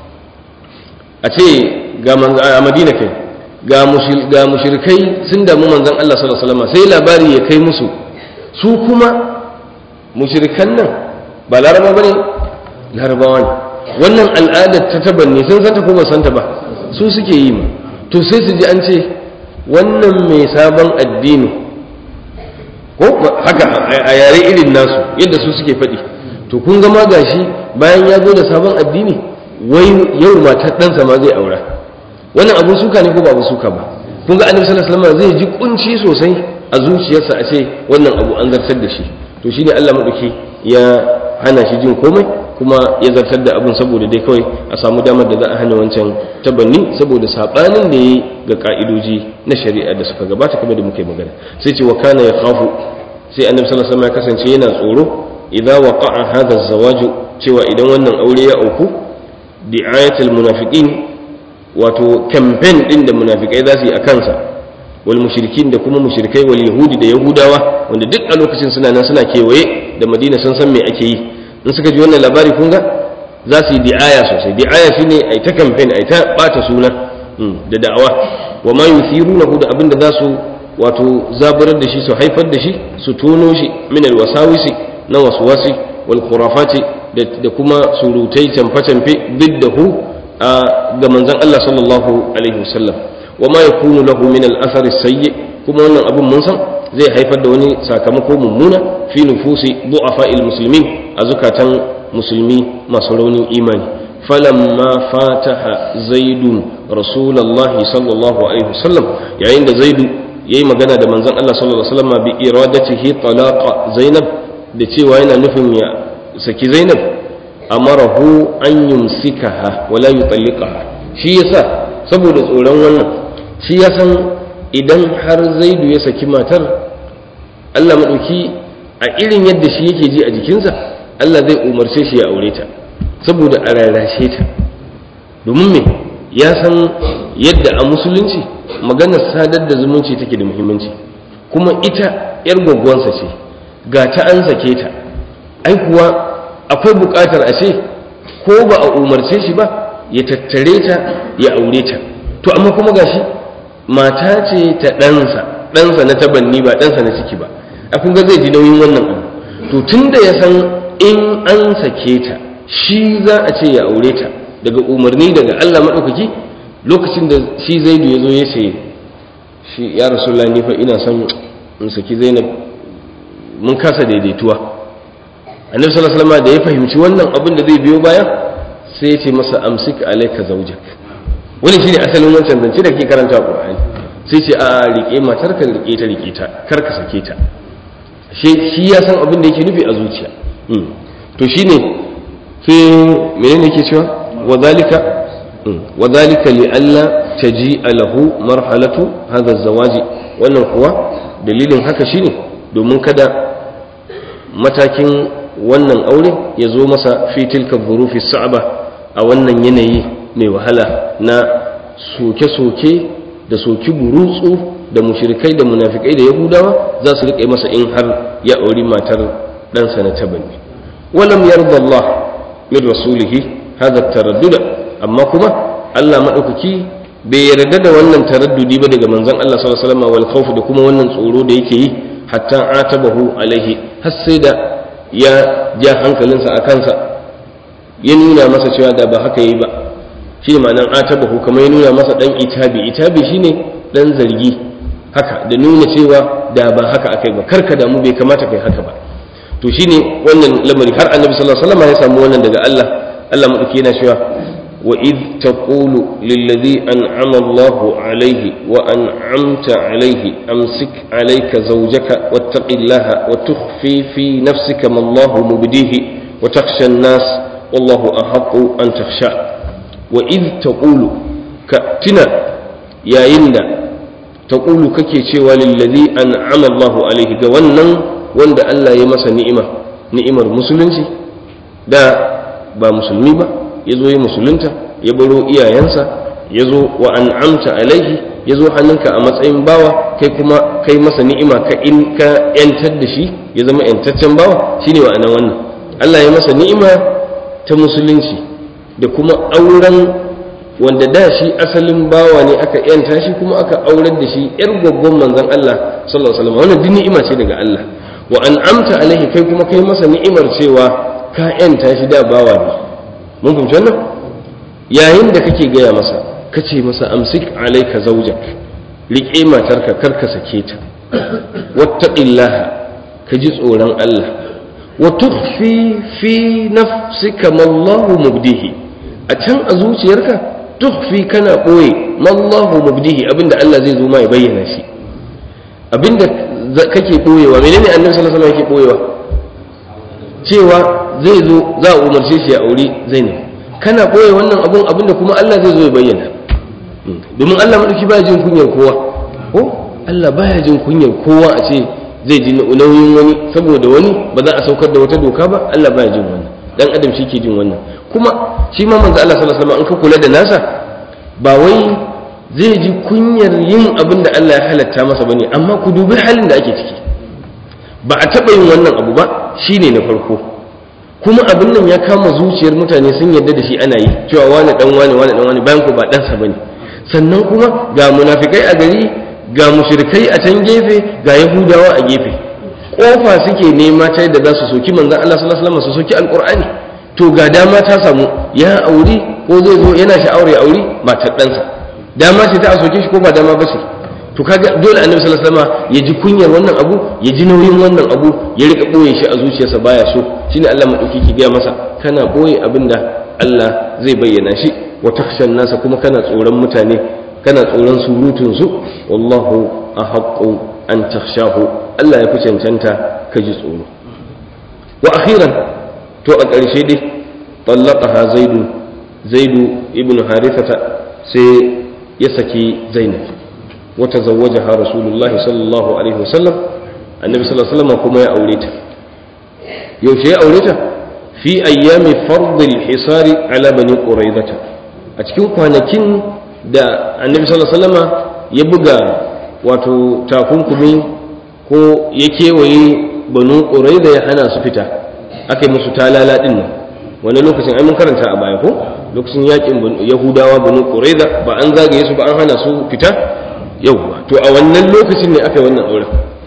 a ce ga a madina kai ga mushrikai sun damu manzon Allah sallallahu alaihi wasallam sai labari ya kai musu su kuma mushrikan nan ba laraba bane larabawa ne wannan al'adar ta tabanni sun santa ko ba santa ba su suke yi ma to sai su ji an ce wannan mai sabon addini ko haka a yare irin nasu yadda su suke faɗi to kun ga ma gashi bayan ya zo da sabon addini wai yau matar ɗansa ma zai aura wannan abun suka ne ko ba abun suka ba kun ga annabi sallallahu alaihi wasallam zai ji kunci sosai a zuciyarsa a ce wannan abu an zartar da shi to shine Allah madauki ya hana shi jin komai kuma ya zartar da abun saboda dai kawai a samu damar da za a hana wancan tabanni saboda sabanin da yayi ga ka'idoji na shari'a da suka gabata kamar da muka yi magana sai ce wa kana ya khafu sai annabi sallallahu alaihi wasallam ya kasance yana tsoro idza waqa'a hadha az-zawaju cewa idan wannan aure ya auku bi'ayatul munafiqin wato campaign din da munafikai za su yi a kansa wal mushrikin da kuma mushrikai wal yahudi da yahudawa wanda duk a lokacin suna nan suna kewaye da madina sun san me ake yi in suka ji wannan labari kun ga za su yi di'aya sosai di'aya shine ai ta campaign ai ta bata suna da da'awa wa ma yuthirunahu da abinda za su wato zaburar da shi su haifar da shi su tono shi min alwasawisi na waswasi wal khurafati da kuma surutai camfe-camfe biddahu ga manzon Allah sallallahu alaihi wasallam wa ma yakunu lahu min al-athar sayyi kuma wannan abun mun san zai haifar da wani sakamako mummuna fi nufusi du'afa muslimin a zukatan musulmi masu raunin imani falamma fataha zaidun rasulullahi sallallahu alaihi wasallam yayin da zaidu yayi magana da manzon Allah sallallahu alaihi wasallam bi iradatihi talaqa zainab da cewa yana nufin ya saki zainab amarahu an yumsikaha wala yutalliqaha shi yasa saboda tsoron wannan shi ya san idan har zaidu ya saki matar Allah madauki a irin yadda shi yake ji a jikinsa Allah zai umarce shi ya aure ta saboda a rarrashe ta domin me ya san yadda a musulunci maganar sadar da zumunci take da muhimmanci kuma ita yar gwaggwansa ce ga ta an sake ta ai kuwa akwai buƙatar a ce ko ba a umarce shi ba ya tattare ta ya aure ta to amma kuma gashi mata ce ta ɗansa ɗansa na tabanni ba ɗansa na ciki ba a kun ga zai ji nauyin wannan abu to tun da ya san in an sake ta shi za a ce ya aure ta daga umarni daga Allah maɗaukaki lokacin da shi zaidu ya zo ya ce shi ya rasulullah ni fa ina son in saki zainab mun kasa daidaituwa annabi sallallahu alaihi wasallam da ya fahimci wannan abin da zai biyo baya sai ya ce masa amsik alayka zawjak wani shine asalin wancan zance da ke karanta qur'ani sai ce a rike matar ka rike ta rike ta kar ka sake ta shi ya san abin da yake nufi a zuciya to shine sai menene yake cewa wa zalika wa zalika li alla taji'a lahu marhalatu hadha az-zawaji wannan kuwa dalilin haka shine domin kada matakin wannan aure ya zo masa fi tilka dhurufi sa'aba a wannan yanayi mai wahala na soke-soke da soki burutsu da mushrikai da munafikai da yahudawa za su riƙe masa in har ya auri matar ɗansa na tabanni walam yarda Allah min rasulihi hadha taradduda amma kuma Allah madaukaki bai yarda da wannan taraddudi ba daga manzon Allah sallallahu alaihi wasallam wal khawf da kuma wannan tsoro da yake yi hatta atabahu alaihi har sai da ya ja hankalinsa a kansa ya nuna masa cewa da ba haka yi ba shi ma'anan atabahu kamar ya nuna masa dan itabi itabi shine dan zargi haka da nuna cewa da ba haka akai ba karka damu bai kamata kai haka ba to shine wannan lamari har annabi sallallahu alaihi wasallam ya samu wannan daga Allah Allah madauki yana cewa وإذ تقول للذي أنعم الله عليه وأنعمت عليه أمسك عليك زوجك واتق الله وتخفي في نفسك ما الله مبديه وتخشى الناس والله أحق أن تخشى وإذ تقول كأتنا يا يندا تقول ككي شوى للذي أنعم الله عليه قوانا وند ألا يمس نئمة نئمة المسلمين دا با مسلمي با ya zo ya musulunta ya baro iyayensa ya zo wa an'amta alaihi ya zo hannunka a matsayin bawa kai kuma kai masa ni'ima ka in ka yantar da shi ya zama yantaccen bawa shine wa'anan wannan Allah ya masa ni'ima ta musulunci da kuma auren wanda da shi asalin bawa ne aka yanta shi kuma aka aurar da shi yar gwaggon manzon Allah sallallahu alaihi wasallam wannan duk ni'ima ce daga Allah wa an'amta alaihi kai kuma kai masa ni'imar cewa ka yanta shi da bawa ne mun fahimci wannan yayin da kake gaya masa ka ce masa amsik alaika zaujak riƙe matarka kar ka sake ta wattaqillaha ka ji tsoron Allah wa tukhfi fi nafsika ma Allahu mubdihi a can a zuciyarka tukhfi kana boye ma Allahu mubdihi abinda Allah zai zo ma ya bayyana shi abinda kake boyewa menene annabi sallallahu alaihi wasallam yake boyewa cewa zai zo za a umarce shi a aure zainab kana boye wannan abun abinda kuma Allah zai zo ya bayyana domin Allah madauki baya jin kunyar kowa ko Allah baya jin kunyar kowa a ce zai ji nauyin wani saboda wani ba za a saukar da wata doka ba Allah baya jin wannan dan adam shi ke jin wannan kuma shi ma manzo Allah sallallahu alaihi wasallam in ka kula da nasa ba wai zai ji kunyar yin abin da Allah ya halatta masa bane amma ku dubi halin da ake ciki ba a taɓa yin wannan abu ba shine na farko kuma abin nan ya kama zuciyar mutane sun yarda da shi ana yi cewa wani dan wani wani dan wani bayan ku ba ɗansa bane sannan kuma ga munafikai a gari ga mushrikai a can gefe ga yahudawa a gefe kofa suke nema ta yadda za su soki manzon Allah sallallahu alaihi wasallam su soki alqur'ani to ga dama ta samu ya auri ko zai zo yana sha'awar ya auri matar ɗansa dama ce ta a soke shi ko ba dama ba ce to kaga dole annabi sallallahu alaihi wasallam ya ji kunyar wannan abu ya ji nauyin wannan abu ya rika boye shi a zuciyarsa baya so shine Allah madauki ki ga masa kana boye abinda Allah zai bayyana shi wa takhshan nasa kuma kana tsoron mutane kana tsoron surutun su wallahu ahaqqu an takhshahu Allah ya fi cancanta ka ji tsoro wa akhiran to a ƙarshe dai tallaqaha zaidu zaidu ibn harithata sai ya saki zainab wata zawwajaha rasulullahi sallallahu alaihi wasallam annabi sallallahu alaihi wasallam kuma ya aure ta yaushe ya aure ta fi ayyami fardil hisari ala bani quraidata a cikin kwanakin da annabi sallallahu alaihi wasallam ya buga wato takunkumi ko ya kewaye banu quraida ya hana su fita aka yi musu talala din nan wani lokacin ai mun karanta a baya ko lokacin yakin yahudawa banu quraida ba an zagaye su ba an hana su fita yauwa to a wannan lokacin ne aka yi wannan auren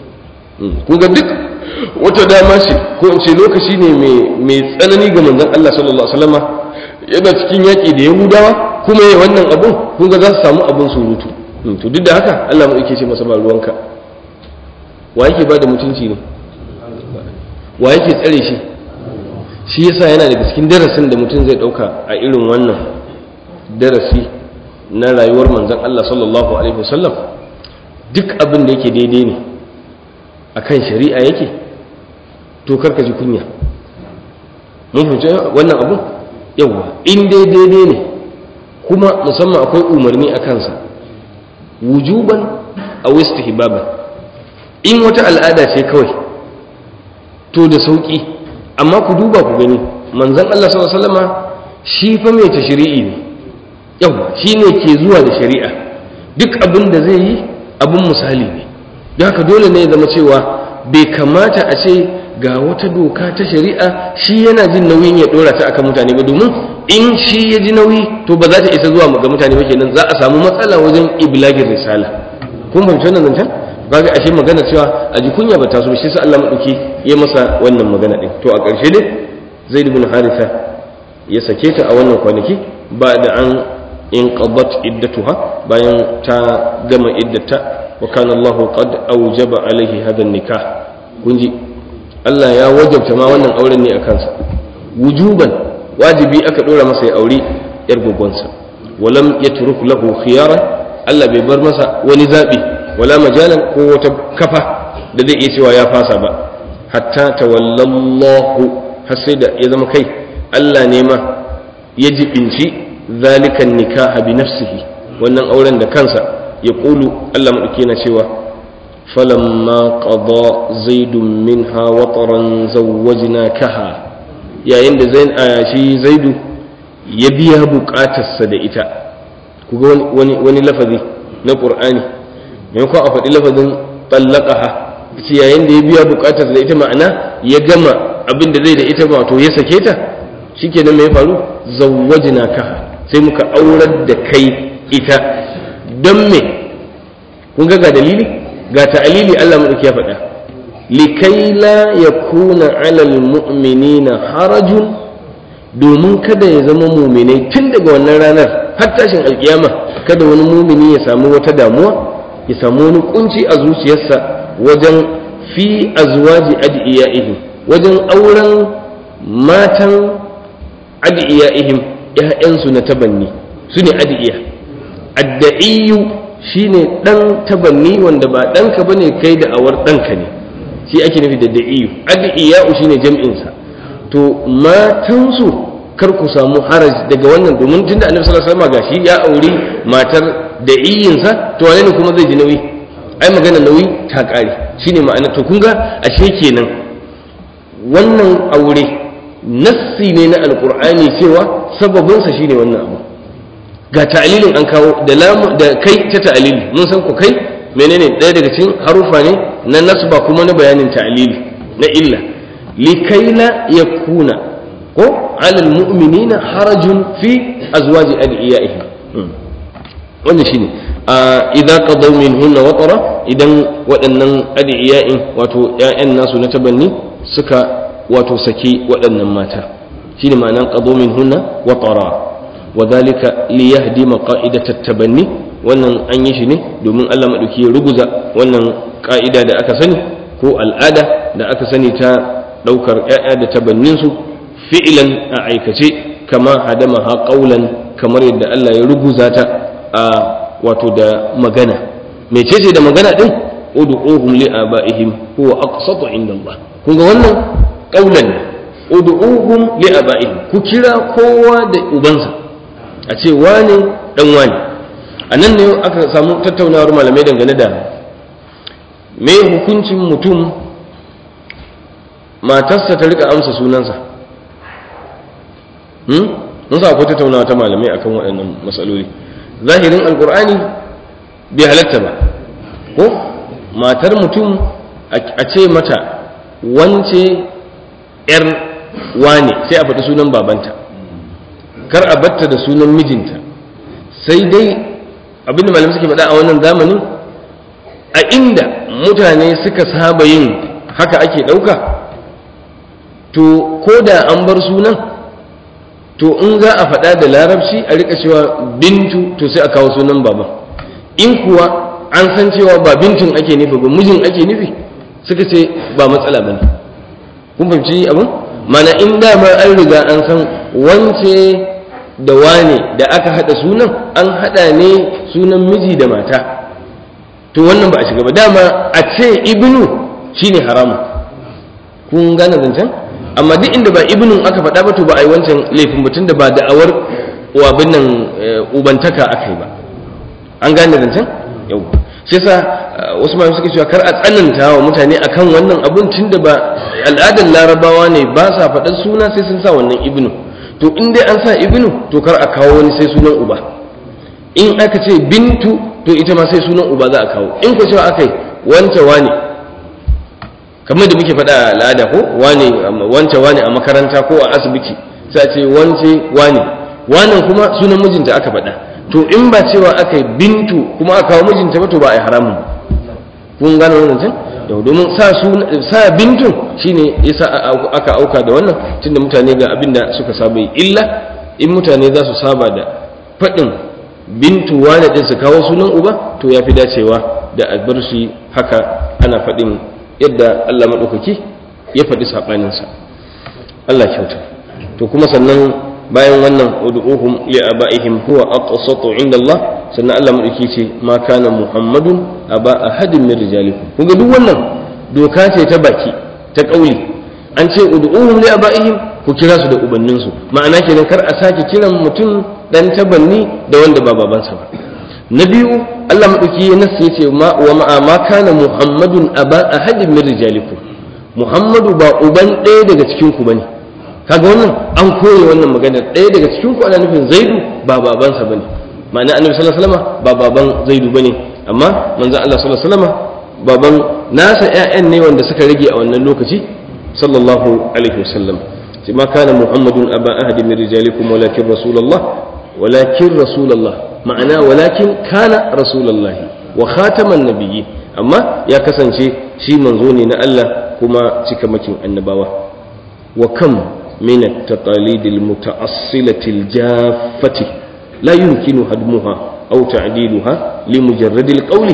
kun ga duk wata dama ce ko in ce lokaci ne mai tsanani ga manzon Allah sallallahu alaihi wasallama yana cikin yaki da yahudawa kuma yayi wannan abun kun ga za su samu abun surutu to duk da haka Allah mu yake ce masa ba ruwanka wa yake ba da mutunci ne wa yake tsare shi shi yasa yana daga cikin darasin da mutum zai dauka a irin wannan darasi na rayuwar manzon Allah sallallahu alaihi wasallam duk abin da yake daidai ne akan shari'a yake to karka ji kunya mun fahimci wannan abun yawa in dai daidai ne kuma musamman akwai umarni a kansa wujuban a istihbaban in wata al'ada ce kawai to da sauki amma ku duba ku gani manzon Allah sallallahu alaihi wasallama shi fa mai tashri'i ne yawa shi ne ke zuwa da shari'a duk abin da zai yi abin misali ne don haka dole ne ya zama cewa bai kamata a ce ga wata doka ta shari'a shi yana jin nauyin ya dora ta akan mutane ba domin in shi ya ji nauyi to ba za ta isa zuwa ga mutane ba kenan za a samu matsala wajen iblagin risala kun fahimci wannan zancen kaga ashe magana cewa a ji kunya ba ta so shi sa Allah madauki ya masa wannan magana din to a ƙarshe dai Zaid ibn Haritha ya sake ta a wannan kwanaki ba da an inqadat iddatuha bayan ta gama iddata wa kana Allahu qad awjaba alaihi hadha nikah kunji Allah ya wajabta ma wannan auren ne a kansa wujuban wajibi aka dora masa ya aure yar gogonsa walam yatruk lahu khiyara Allah bai bar masa wani zabi wala majalan ko wata kafa da zai iya cewa ya fasa ba hatta tawallallahu har sai da ya zama kai Allah ne ma ya jibinci zalikan nikaha bi nafsihi wannan auren da kansa ya kulu Allah madauki yana cewa falamma qada zaidun minha wataran zawwajnakaha yayin da zain shi zaidu ya biya bukatarsa da ita kuga wani wani lafazi na qur'ani maimakon a faɗi lafazin tallaqaha ce yayin da ya biya bukatarsa da ita ma'ana ya gama abin da zai da ita ba to ya sake ta shikenan me ya faru zawwajnakaha sai muka aurar da kai ita don me kun ga dalili ga ta'alili Allah maɗauki ya faɗa likai la yakuna alal mu'minina harajun domin kada ya zama muminai tun daga wannan ranar har tashin alkiyama kada wani mumini ya samu wata damuwa ya samu wani kunci a zuciyarsa wajen fi azwaji adiyaihim wajen auren matan adiyaihim ‘ya'yansu na tabanni su ne adi'iya adda'iyu shi ne ɗan tabanni wanda ba ɗanka ba ne kai da awar ɗanka ne shi ake nufi da da'iyu adi'iya'u shi ne jam'insa to matansu kar ku samu haraj daga wannan domin tun da annabi sallallahu alaihi wasallam gashi ya auri matar da'iyinsa to wane ne kuma zai ji nauyi ai magana nauyi ta ƙare shine ma'ana to kun ga ashe kenan wannan aure nassi ne na alkur'ani cewa sababinsa shine wannan abu ga ta'alilin an kawo da lamu da kai ta ta'alili mun san ku kai menene ɗaya daga cikin harufa ne na nasba kuma na bayanin ta'alili na illa likaila yakuna ko alal mu'minina harajun fi azwaji adiyaihim wannan shine idza qadaw minhunna watara idan waɗannan adiyain wato ƴaƴan nasu na tabanni suka wato saki waɗannan mata shi ne ma'anan ƙazo min hunna wa tara wa zalika li yahdi maqa'idat tabanni wannan an yi shi ne domin Allah madauki ya ruguza wannan ka'ida da aka sani ko al'ada da aka sani ta daukar ƴaƴa da tabannin su fi'lan a aikace kama hadama ha qaulan kamar yadda Allah ya ruguza ta a wato da magana mecece da magana din ud'uhum li abaihim huwa aqsatu inda Allah kun ga wannan qaulan ud'uhum li abaihim ku kira kowa da ubansa a ce wane dan wane anan ne aka samu tattaunawar malamai dangane da me hukuncin mutum matarsa ta rika amsa sunansa hmm mun sa akwai tattaunawa ta malamai akan waɗannan matsaloli zahirin alkur'ani bai halatta ba ko matar mutum a ce mata wance yar wane sai a faɗi sunan babanta kar a batta da sunan mijinta sai dai abinda malamai suke faɗa a wannan zamanin a inda mutane suka saba yin haka ake ɗauka to ko da an bar sunan to in za a faɗa da larabci a rika cewa bintu to sai a kawo sunan baban in kuwa an san cewa ba bintun ake nufi ba mijin ake nufi suka ce ba matsala ba ne kun fahimci abin mana in dama an riga an san wance da wane da aka haɗa sunan an haɗa ne sunan miji da mata to wannan ba a shiga ba dama a ce ibnu shine haramun kun gane zancen amma duk inda ba ibnun aka faɗa ba to ba a yi wancan laifin mutum da ba da'awar wabin nan ubantaka aka yi ba an gane zancen yau shi yasa wasu malamai suka cewa kar a tsananta wa mutane akan wannan abun tun da ba al'adar larabawa ne ba sa faɗar suna sai sun sa wannan ibnu to in dai an sa ibnu to kar a kawo wani sai sunan uba in aka ce bintu to ita ma sai sunan uba za a kawo in ku cewa aka yi wance wane kamar da muke faɗa a al'ada ko wane wance wane a makaranta ko a asibiti sai a ce wance wane wannan kuma sunan mijinta aka faɗa to in ba cewa aka yi bintu kuma aka kawo mijinta ba to ba a yi haramun kun gane wannan can yau domin sa sa bintun shine yasa aka auka da wannan tunda mutane ga abin da suka saba yi illa in mutane za su saba da faɗin bintu wane din su kawo sunan uba to ya fi dacewa da a bar shi haka ana faɗin yadda Allah maɗaukaki ya faɗi saɓaninsa Allah kyauta to kuma sannan bayan wannan ud'uhum li abaihim huwa aqsatu inda Allah sannan Allah madauki ce ma kana muhammadun aba ahadin min rijalikum kun ga duk wannan doka ce ta baki ta kauli an ce ud'uhum li abaihim ku kira su da ubannin su ma'ana kenan kar a sake kiran mutum dan tabanni da wanda ba babansa ba na biyu Allah madauki ya nasu yace ma wa ma kana muhammadun aba ahadin min rijalikum muhammadu ba uban ɗaya daga cikin ku bane kaga wannan an koye wannan magana ɗaya daga cikin ku ana nufin zaidu ba babansa bane ma'ana annabi sallallahu alaihi wasallam ba baban zaidu bane amma manzon Allah sallallahu alaihi wasallam baban nasa ƴaƴan ne wanda suka rage a wannan lokaci sallallahu alaihi wasallam sai ma kana muhammadun aba ahadi min rijalikum walakin rasulullah walakin rasulullah ma'ana walakin kana rasulullahi wa khataman nabiyyi amma ya kasance shi manzo ne na Allah kuma cikamakin annabawa wa kam من التقاليد المتأصلة الجافة لا يمكن هدمها أو تعديلها لمجرد القول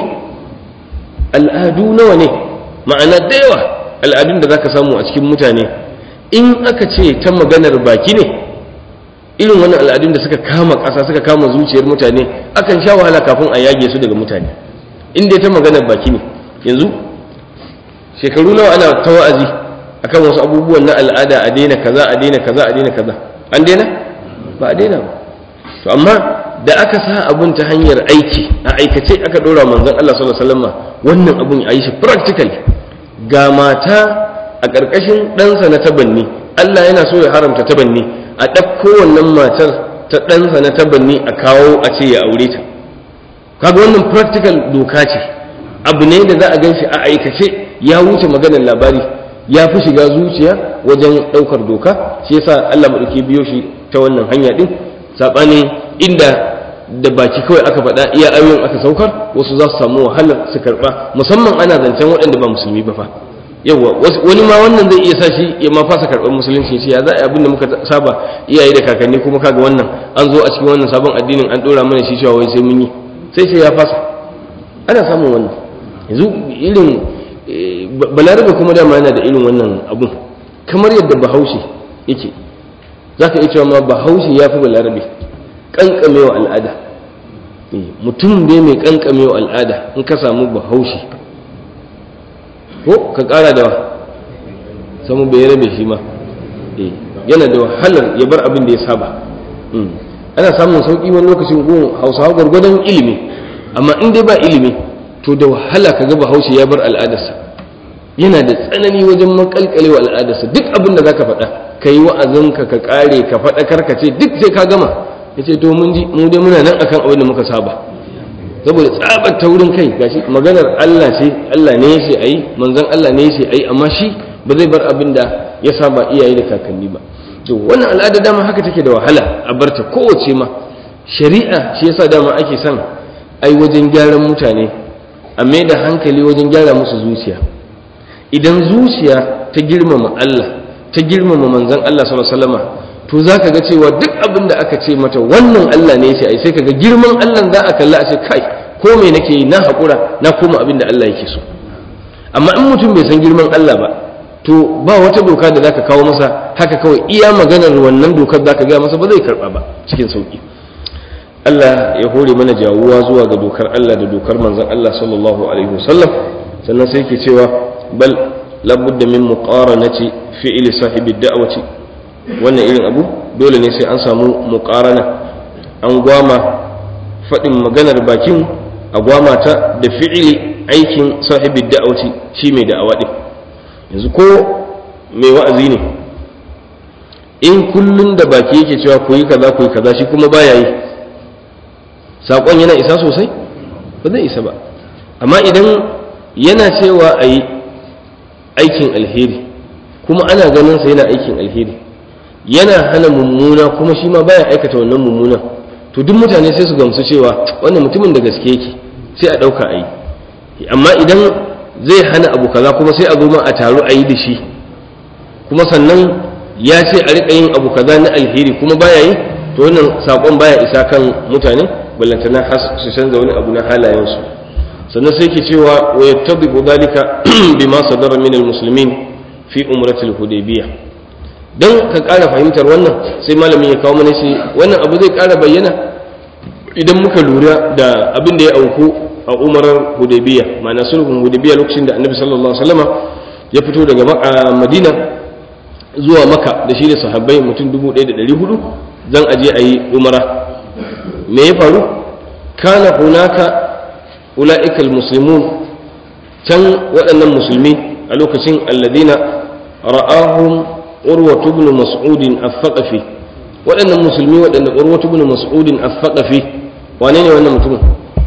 al'adu nawa ne ma'ana da yawa al'adun da zaka samu a cikin mutane in aka ce ta maganar baki ne irin wani al'adun da suka kama ƙasa suka kama zuciyar mutane akan sha wahala kafin a yage su daga mutane in dai ta maganar baki ne yanzu shekaru nawa ana ta wa'azi akan wasu abubuwan na al'ada a daina kaza a daina kaza a daina kaza an daina ba a daina ba to amma da aka sa abun ta hanyar aiki a aikace aka dora manzon Allah sallallahu alaihi wasallam wannan abun a yi shi practical ga mata a ƙarƙashin ɗansa na tabanni Allah yana so ya haramta tabanni a ɗauko wannan matar ta ɗansa na tabanni a kawo a ce ya aure ta kaga wannan practical doka ce abu ne da za a gan shi a aikace ya wuce maganar labari ya fi shiga zuciya wajen ɗaukar doka shi yasa Allah maɗauki biyo shi ta wannan hanya ɗin saɓanin inda da baki kawai aka faɗa iya ayoyin aka saukar wasu za su samu wahalar su karɓa musamman ana zancen waɗanda ba musulmi ba fa yawa wani ma wannan zai iya sa shi ya ma fasa karɓar musulunci shi ya za a abin da muka saba iyaye da kakanni kuma kaga wannan an zo a cikin wannan sabon addinin an ɗora mana shi cewa wai sai mun yi sai sai ya fasa ana samun wannan yanzu irin balarabe kuma dama yana da irin wannan abun kamar yadda bahaushe yake za ka iya cewa ma bahaushe ya fi balarabe ƙanƙamewa al'ada mutum ne mai ƙanƙamewa al'ada in ka samu bahaushe ko ka ƙara da samu bai rabe shi ma yana da wahalar ya bar abin da ya saba ana samun sauƙi wani lokacin gun hausawa gwargwadon ilimi amma in dai ba ilimi to da wahala ka ga bahaushe ya bar al'adarsa yana da tsanani wajen makalkalewa al'adarsa duk abin da zaka faɗa ka yi wa'azinka ka ƙare ka faɗakar ka ce duk sai ka gama ya ce to mun ji mu dai muna nan akan abin da muka saba saboda tsabar taurin kai gashi maganar Allah ce Allah ne ya ce ayi manzon Allah ne ya ce ayi amma shi ba zai bar abin da ya saba iyaye da kakanni ba to wannan al'ada dama haka take da wahala a barta kowace ma shari'a shi yasa dama ake son ai wajen gyaran mutane a mai da hankali wajen gyara musu zuciya idan zuciya ta girmama Allah ta girmama manzon Allah sallallahu alaihi wasallam to zaka ga cewa duk abin da aka ce mata wannan Allah ne ya ai sai kaga girman Allah za a kalla a ce kai ko me nake yi na hakura na koma abin da Allah yake so amma in mutum bai san girman Allah ba to ba wata doka da zaka kawo masa haka kawai iya maganar wannan dokar zaka ga masa ba zai karba ba cikin sauki Allah ya hore mana jawuwa zuwa ga dokar Allah da dokar manzon Allah sallallahu alaihi wasallam sannan sai yake cewa bal labudda min muqaranati fi'li sahibi da'wati wannan irin abu dole ne sai an samu muqarana an gwama faɗin maganar bakin a gwama ta da fi'ili aikin sahibi da'wati shi mai da'awa din yanzu ko mai wa'azi ne in kullun da baki yake cewa ku yi kaza ku yi kaza shi kuma baya yi saƙon yana isa sosai ba zai isa ba amma idan yana cewa a yi aikin alheri kuma ana ganin sa yana aikin alheri yana hana mummuna kuma shi ma baya aikata wannan mummuna to duk mutane sai su gamsu cewa wannan mutumin da gaske yake sai a ɗauka a yi amma idan zai hana abu kaza kuma sai a zo ma a taru a yi da shi kuma sannan ya ce a riƙa yin abu kaza na alheri kuma baya yi to wannan saƙon baya isa kan mutane ballantana su canza wani abu na halayensu sannan sai ke cewa wa yattabiqu dhalika bima sadara min almuslimin fi umratil hudaybiyah don ka ƙara fahimtar wannan sai malamin ya kawo mana shi wannan abu zai ƙara bayyana idan muka lura da abin da ya auku a umarar hudaybiya ma'ana sulhun hudaybiya lokacin da annabi sallallahu alaihi wasallama ya fito daga madina zuwa maka da shi da sahabbai mutum 1400 zan aje a yi umara me ya faru kana hunaka ula'ikal muslimun can waɗannan musulmi a lokacin alladina ra'ahum urwatu ibn mas'udin al-thaqafi waɗannan musulmi waɗanda urwatu ibn mas'udin al-thaqafi wane ne wannan mutumin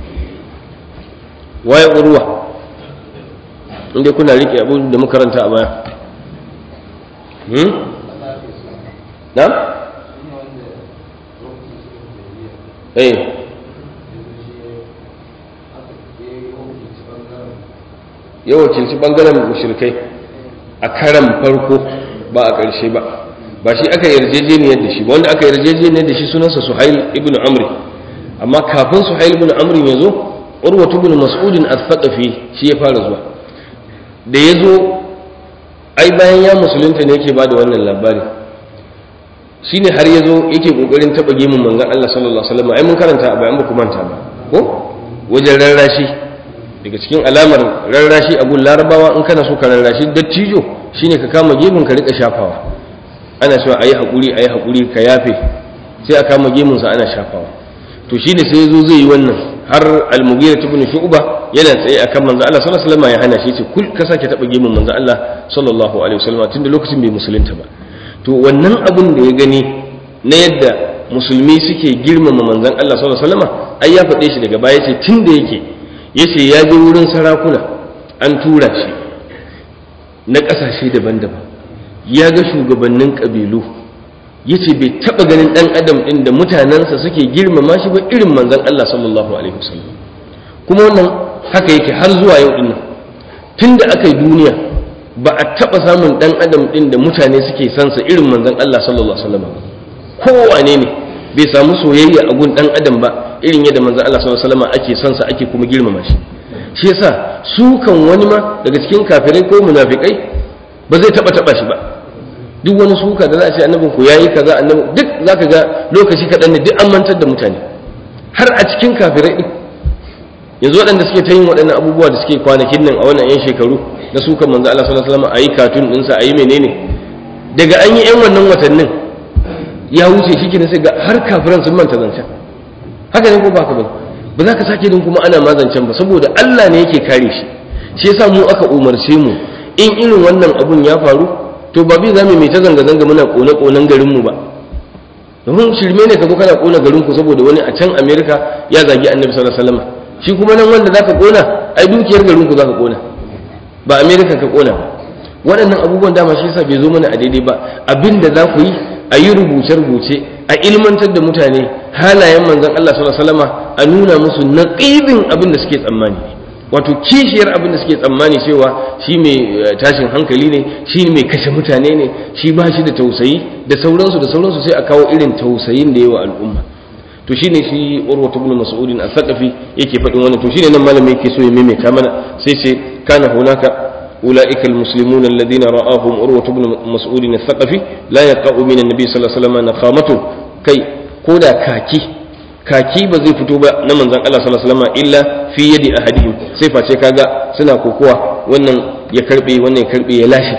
waye urwa inda kuna rike abu da makaranta a baya hmm na eh ya wakilci bangaren mushrikai a karan farko ba a ƙarshe ba ba shi aka yarjejeniyar da shi ba wanda aka yarjejeniyar da shi sunansa suhail ibn amri amma kafin suhail ibn amri ya zo urwa ibn mas'udin al-thaqafi shi ya fara zuwa da ya zo ai bayan ya musulunta ne yake bada wannan labari shine har ya zo yake kokarin taba gemun manzon Allah sallallahu alaihi wasallam ai mun karanta a bayan ba ku manta ba ko wajen rarrashi daga cikin alamar rarrashi a gun larabawa in kana so ka rarrashi dattijo shine ka kama gemun ka rika shafawa ana cewa ayi hakuri ayi hakuri ka yafe sai a kama gemun sa ana shafawa to shine sai yazo zai yi wannan har al-mughira ibn shu'ba yana tsaye akan manzo Allah sallallahu alaihi wasallam ya hana shi ce kul ka sake taba gemun manzo Allah sallallahu alaihi wasallam tunda lokacin bai musulunta ba to wannan abun da ya gani na yadda musulmi suke girmama manzon Allah sallallahu alaihi wasallam ai ya faɗe shi daga baya ce tunda yake yace ya je wurin sarakuna an tura shi na ƙasashe daban-daban ya ga shugabannin ƙabilu yace bai taɓa ganin ɗan adam ɗin da mutanensa suke girmama shi ba irin manzon Allah sallallahu alaihi wasallam kuma wannan haka yake har zuwa yau ɗin nan tun da aka yi duniya ba a taɓa samun ɗan adam ɗin da mutane suke sansa irin manzon Allah sallallahu alaihi wasallam kowane ne bai samu soyayya a gun ɗan adam ba irin yadda manzon Allah sallallahu alaihi wasallam ake sansa ake kuma girmama shi shi yasa su kan wani ma daga cikin kafirai ko munafikai ba zai taɓa taɓa shi ba duk wani suka da za a ce annabin ku yayi kaza annabi duk zaka ga lokaci kaɗan ne duk an mantar da mutane har a cikin kafirai din yanzu waɗanda suke ta yin waɗannan abubuwa da suke kwanakin nan a wannan 'yan shekaru na sukan manzo Allah sallallahu alaihi wasallam ayi katun ɗinsa ayi menene daga an yi 'yan wannan watannin ya wuce shi kenan sai ga har kafiran sun manta zancen haka ne ko ba ka ba ba za ka sake din kuma ana ma zancen ba saboda Allah ne yake kare shi shi yasa mu aka umarce mu in irin wannan abun ya faru to ba bi za mu mai ta zanga-zanga muna kone-konen garinmu ba domin shirme ne ka zo kana kona garinku saboda wani a can amerika ya zagi annabi sallallahu alaihi wasallam shi kuma nan wanda zaka kona ai dukiyar garinku zaka kona ba amerika ka kona ba waɗannan abubuwan dama shi yasa bai zo mana a daidai ba abinda za ku yi a yi rubuce-rubuce a ilmantar da mutane halayen manzon Allah sallallahu alaihi wasallam a nuna musu naqibin abin da suke tsammani wato kishiyar abin da suke tsammani cewa shi mai tashin hankali ne shi mai kashe mutane ne shi ba shi da tausayi da sauransu da sauransu sai a kawo irin tausayin da yawa al'umma to shine shi urwatu ibn mas'udin al-thaqafi yake faɗin wannan to shine nan malami yake so ya maimaita mana sai ce kana hunaka أولئك المسلمون الذين رآهم أروة بن مسعود الثقفي لا يقع من النبي صلى الله عليه وسلم نخامة كي كودا كاكي kaki ba zai fito ba na manzon Allah sallallahu alaihi wasallam illa fi yadi ahadihim sai face kaga suna kokowa wannan ya karbe wannan ya karbe ya lashe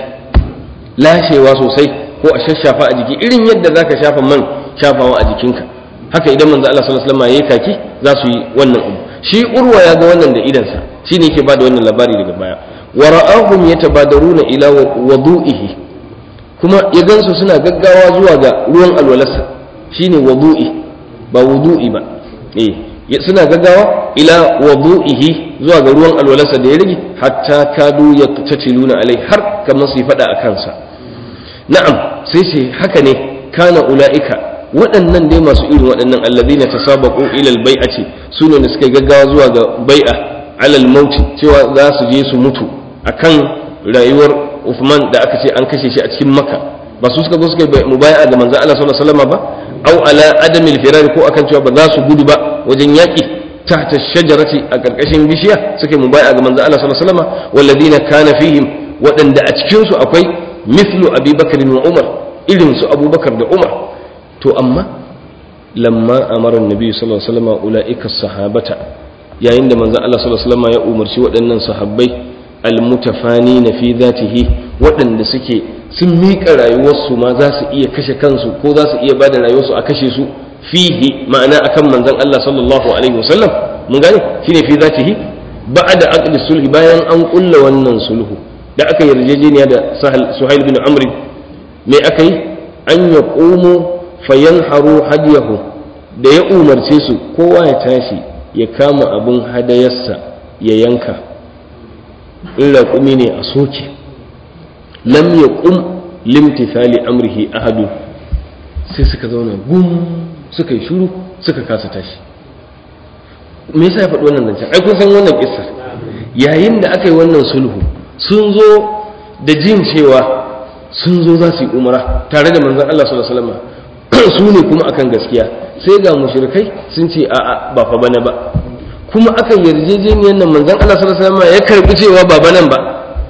lashewa sosai ko a shashafa a jiki irin yadda zaka shafa man shafawa a jikinka haka idan manzon Allah sallallahu alaihi wasallam yayi kaki za su yi wannan abu shi urwa ya ga wannan da idansa shine yake bada wannan labari daga baya wa ra'ahum yatabadaruna ila wudu'ihi kuma ya gansu suna gaggawa zuwa ga ruwan alwalarsa shine wudu'i ba wudu'i ba eh suna gaggawa ila wudu'ihi zuwa ga ruwan alwalarsa da ya rage hatta kadu ya tatiluna alai har kamar su fada a kansa na'am sai ce haka ne kana ula'ika waɗannan dai masu irin waɗannan alladhina tasabaqu ila albai'ati sune da suka gaggawa zuwa ga bai'a alal mauti cewa za su je su mutu akan rayuwar Uthman da aka ce an kashe shi a cikin Makka ba su suka zo suka mubai'a da manzo Allah sallallahu alaihi wasallam ba au ala adamil firar ko akan cewa ba za su gudu ba wajen yaƙi tahta shajarati a ƙarƙashin bishiya suke mubaya ga manzo Allah sallallahu alaihi wasallam walladina kana fihim waɗanda a cikin su akwai mithlu Abi Bakr wa Umar irin su abubakar da umar to amma lamma amara nabi sallallahu alaihi wasallam ulaika sahabata yayin da manzon Allah sallallahu alaihi wasallam ya umarci waɗannan sahabbai almutafani na fi zatihi waɗanda suke sun miƙa rayuwarsu ma za su iya kashe kansu ko za su iya bada rayuwarsu a kashe su fihi ma'ana akan manzon Allah sallallahu alaihi wasallam mun gane shine fi zatihi ba'da aqdi sulhi bayan an kulla wannan sulhu da aka yarjejeniya da Suhail bin Amr me aka yi an yaqumu fayanharu hadiyahu da ya umarce su kowa ya tashi ya kama abin hadayarsa ya yanka in raƙumi ne a soke lam ya ƙum limtithali amrihi ahadu sai suka zauna gum suka yi shuru suka kasa tashi me yasa ya faɗi wannan zancen ai kun san wannan kissar yayin da aka yi wannan sulhu sun zo da jin cewa sun zo za su yi umara tare da manzon Allah sallallahu alaihi wasallam su ne kuma akan gaskiya sai ga mushrikai sun ce a'a ba fa bana ba kuma aka yarjejeniyar nan manzon Allah sallallahu alaihi wasallam ya karbi cewa ba banan ba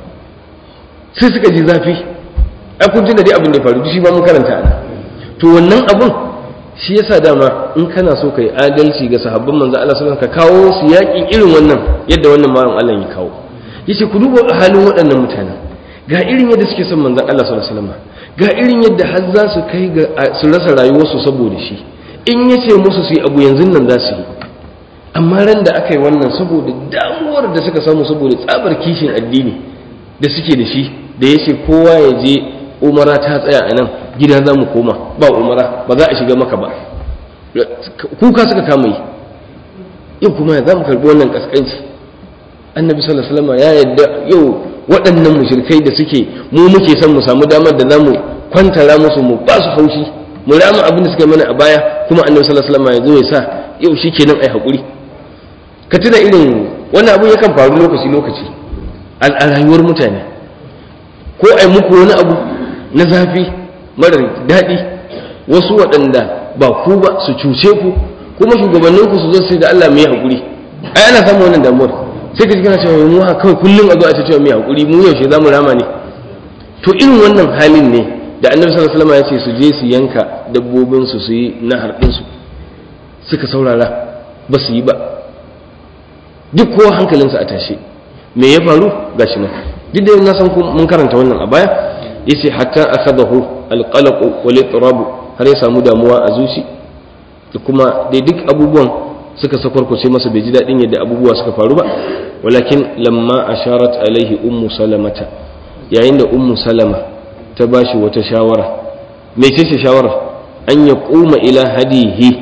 sai suka ji zafi ai kun da dai abin da ya faru shi ba mun karanta ana to wannan abun shi yasa dama in kana so kai adalci ga sahabban manzon Allah sallallahu alaihi wasallam ka kawo su yaƙin irin wannan yadda wannan malam Allah ya kawo yace ku duba halin waɗannan mutanen ga irin yadda suke son manzon Allah sallallahu alaihi wasallam ga irin yadda har za su kai ga su rasa rayuwarsu saboda shi in yace musu su yi abu yanzu nan za su yi amma ran da aka yi wannan saboda damuwar da suka samu saboda tsabar kishin addini da suke da shi da ya ce kowa ya je umara ta tsaya a nan gida za mu koma ba umara ba za a shiga maka ba kuka suka kama yi yau kuma ya za mu karbi wannan kaskanci annabi sallallahu alaihi wasallam ya yadda yau waɗannan mushrikai da suke mu muke son mu samu damar da za mu kwantara musu mu ba su haushi mu rama abin da suka mana a baya kuma annabi sallallahu alaihi wasallam ya zo ya sa yau shikenan ai hakuri ka tuna irin wani abu yakan faru lokaci lokaci a rayuwar mutane ko ai muku wani abu na zafi marar daɗi wasu waɗanda ba ku ba su cuce ku kuma shugabanninku su zo sai da Allah mai haƙuri ai ana samun wannan damuwar sai ka ji kana cewa mu haka kawai kullum a zo a ce cewa mai haƙuri mu yaushe za mu rama ne to irin wannan halin ne da annabi sallallahu alaihi wasallam ya ce su je su yanka dabbobin su su yi nahar din su suka saurara ba su yi ba duk kowa hankalinsa a tashe me ya faru gashi nan duk da na san mun karanta wannan a baya yace hatta akhadahu alqalaq wal itrab har ya samu damuwa a zuci da kuma dai duk abubuwan suka sakwarkwace masa bai ji daɗin yadda abubuwa suka faru ba walakin lamma asharat alaihi ummu salamata yayin da ummu salama ta bashi wata shawara me ce ce shawara an ya kuma ila hadihi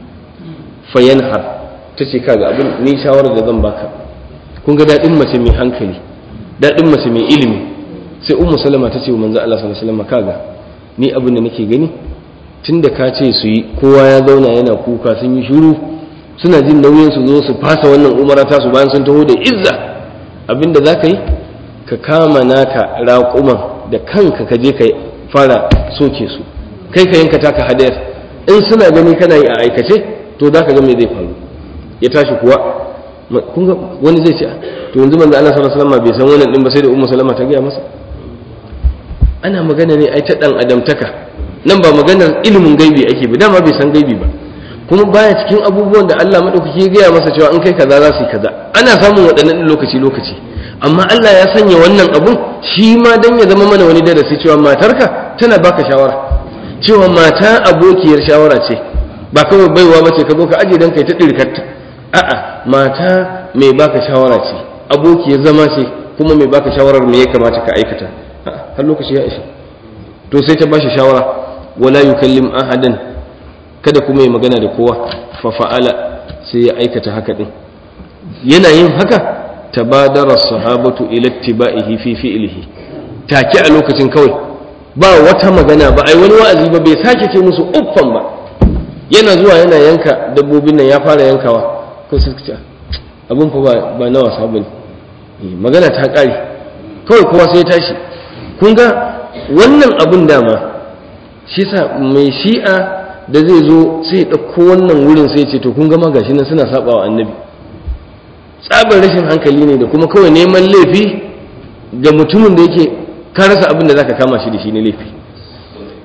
fayanhar ta ce kaga abin ni shawarar da zan baka kun ga daɗin mace mai hankali daɗin mace mai ilimi sai ummu salama ta ce wa manzo Allah sallallahu alaihi wasallam kaga ni abin da nake gani tunda ka ce su yi kowa ya zauna yana kuka sun yi shiru suna jin nauyin su zo su fasa wannan umara ta su bayan sun taho da izza abinda za ka yi ka kama naka raƙuman da kanka ka je ka fara soke su kai ka yanka taka hadayar in suna gani kana yi a aikace to za ka ga me zai faru ya tashi kuwa kun ga wani zai ce to yanzu manzo Allah sallallahu alaihi wasallam bai san wannan din ba sai da ummu salama ta gaya masa ana magana ne ai ta dan adamtaka nan ba maganar ilimin gaibi ake ba dama bai san gaibi ba kuma baya cikin abubuwan da Allah madaukaki ya gaya masa cewa in kai kaza za su yi kaza ana samun waɗannan lokaci lokaci amma Allah ya sanya wannan abun shi ma dan ya zama mana wani darasi cewa matarka tana baka shawara cewa mata abokiyar shawara ce ba kawai baiwa ba ce ka zo ka aje dan kai ta dirkarta a'a mata mai baka shawara ce abokiyar zama ce kuma mai baka shawarar me ya kamata ka aikata har lokaci ya isa to sai ta bashi shawara wala yukallim ahadan kada kuma ya magana da kowa fa fa'ala sai ya aikata haka din yana yin haka tabadara sahabatu ila ittiba'ihi fi fi'lihi take a lokacin kawai ba wata magana ba ai wani wa'azi ba bai sake ce musu uffan ba yana zuwa yana yanka dabbobin nan ya fara yankawa ko sai ce abun fa ba ba na wasa bane magana ta kare kawai kowa sai ya tashi kun ga wannan abun dama shi sa mai shi'a da zai zo sai ya ɗauko wannan wurin sai ce to kun gama gashi nan suna saba wa annabi tsabar rashin hankali ne da kuma kawai neman laifi ga mutumin da yake ka rasa abin da zaka kama shi da shi ne laifi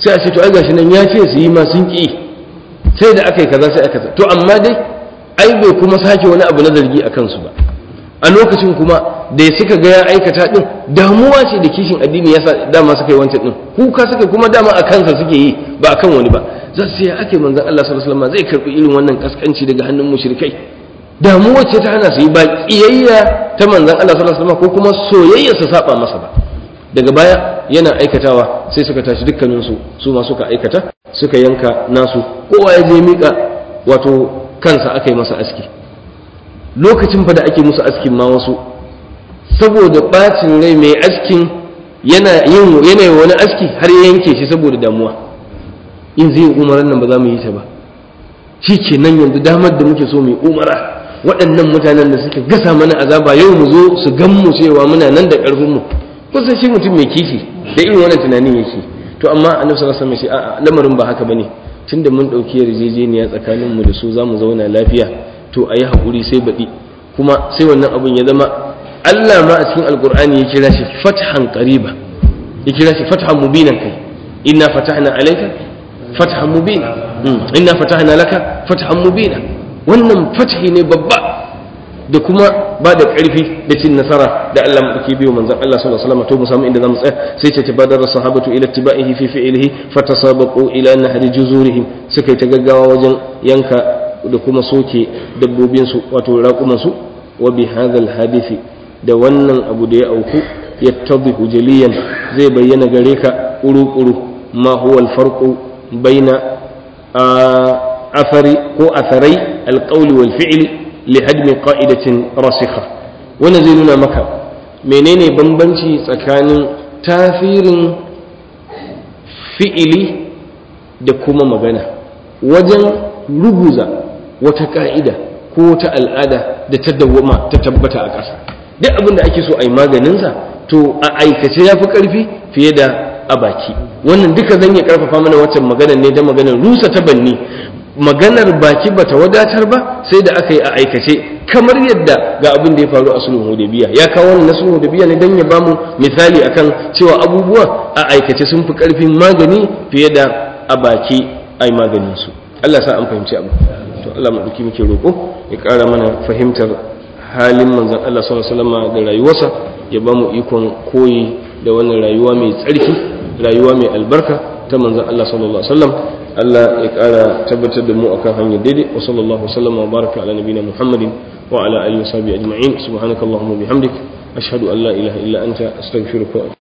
sai a ce to ai gashi nan ya ce su yi ma sun ki sai da aka yi kaza sai aka to amma dai ai bai kuma sake wani abu na zargi a kansu ba a lokacin kuma da suka ga ya aikata din damuwa ce da kishin addini yasa dama suka yi wancan din kuka suka kuma dama a kansa suke yi ba akan wani ba za su ya ake manzon Allah sallallahu alaihi wasallam zai karbi irin wannan kaskanci daga hannun mushrikai damuwa ce ta hana su yi ba kiyayya ta manzon Allah sallallahu alaihi wasallam ko kuma soyayya su saba masa ba daga baya yana aikatawa sai suka tashi dukkanin su su ma suka aikata suka yanka nasu kowa ya je mika wato kansa aka yi masa aski lokacin fa da ake musu askin ma wasu saboda bacin rai mai askin yana yin yanayi wani aski har ya yanke shi saboda damuwa in zai umaran nan ba za mu yi ta ba shi ke nan yanzu damar da muke so mu yi umara waɗannan mutanen da suka gasa mana azaba yau mu zo su gan mu cewa muna nan da ƙarfin mu kusan shi mutum mai kishi da irin wannan tunanin yake to amma annabi sallallahu alaihi wasallam ya ce a'a lamarin ba haka bane tunda mun ɗauki yarjejeniya tsakanin mu da su za mu zauna lafiya to a yi haƙuri sai baɗi kuma sai wannan abun ya zama Allah ma a cikin alƙur'ani ya kira shi fathan qariba ya kira shi fathan mubinan kai inna fatahna alayka fathan mubina inna fatahna laka fathan mubina wannan fathi ne babba da kuma ba da ƙarfi da cin nasara da Allah mu ke biyo manzon Allah sallallahu alaihi wasallam to mu samu inda zamu tsaya sai ce tabadara sahabatu ila tibaihi fi fi'lihi fatasabaqu ila nahri juzurihim suka yi ta gaggawa wajen yanka da kuma soke dabbobinsu wato raƙumansu wa bi hadha hadisi da wannan abu da ya auku yattadhihu jaliyan zai bayyana gare ka ƙuru-ƙuru ma huwa alfarqu baina athari ko atharai alqawli wal fi'li li hadmi qa'idatin rasikha wannan zai nuna maka menene bambanci tsakanin tasirin fi'ili da kuma magana wajen ruguza wata ka'ida ko wata al'ada da ta dawwama ta tabbata a ƙasa duk abin da ake so a yi maganinsa to a aikace ya fi ƙarfi fiye da a baki wannan duka zan iya ƙarfafa mana waccan maganar ne da maganar rusa ta banni maganar baki bata wadatar ba sai da aka yi a aikace kamar yadda ga abin da ya faru a sulhun hudaybiya ya kawo wannan na sulhun hudaybiya ne dan ya bamu misali akan cewa abubuwa a aikace sun fi ƙarfin magani fiye da a baki ai maganin su Allah sa an fahimci abu to Allah mu duki muke roƙo ya ƙara mana fahimtar halin manzon Allah sallallahu alaihi wasallam da rayuwarsa ya ba mu ikon koyi da wannan rayuwa mai tsarki rayuwa mai albarka ta manzon Allah sallallahu alaihi wasallam Allah ya ƙara tabbatar da mu akan hanyar daidai wa sallallahu wasallam wa baraka ala nabiyina Muhammadin wa ala alihi wa sahbihi ajma'in subhanakallahumma bihamdik ashhadu an la ilaha illa anta astaghfiruka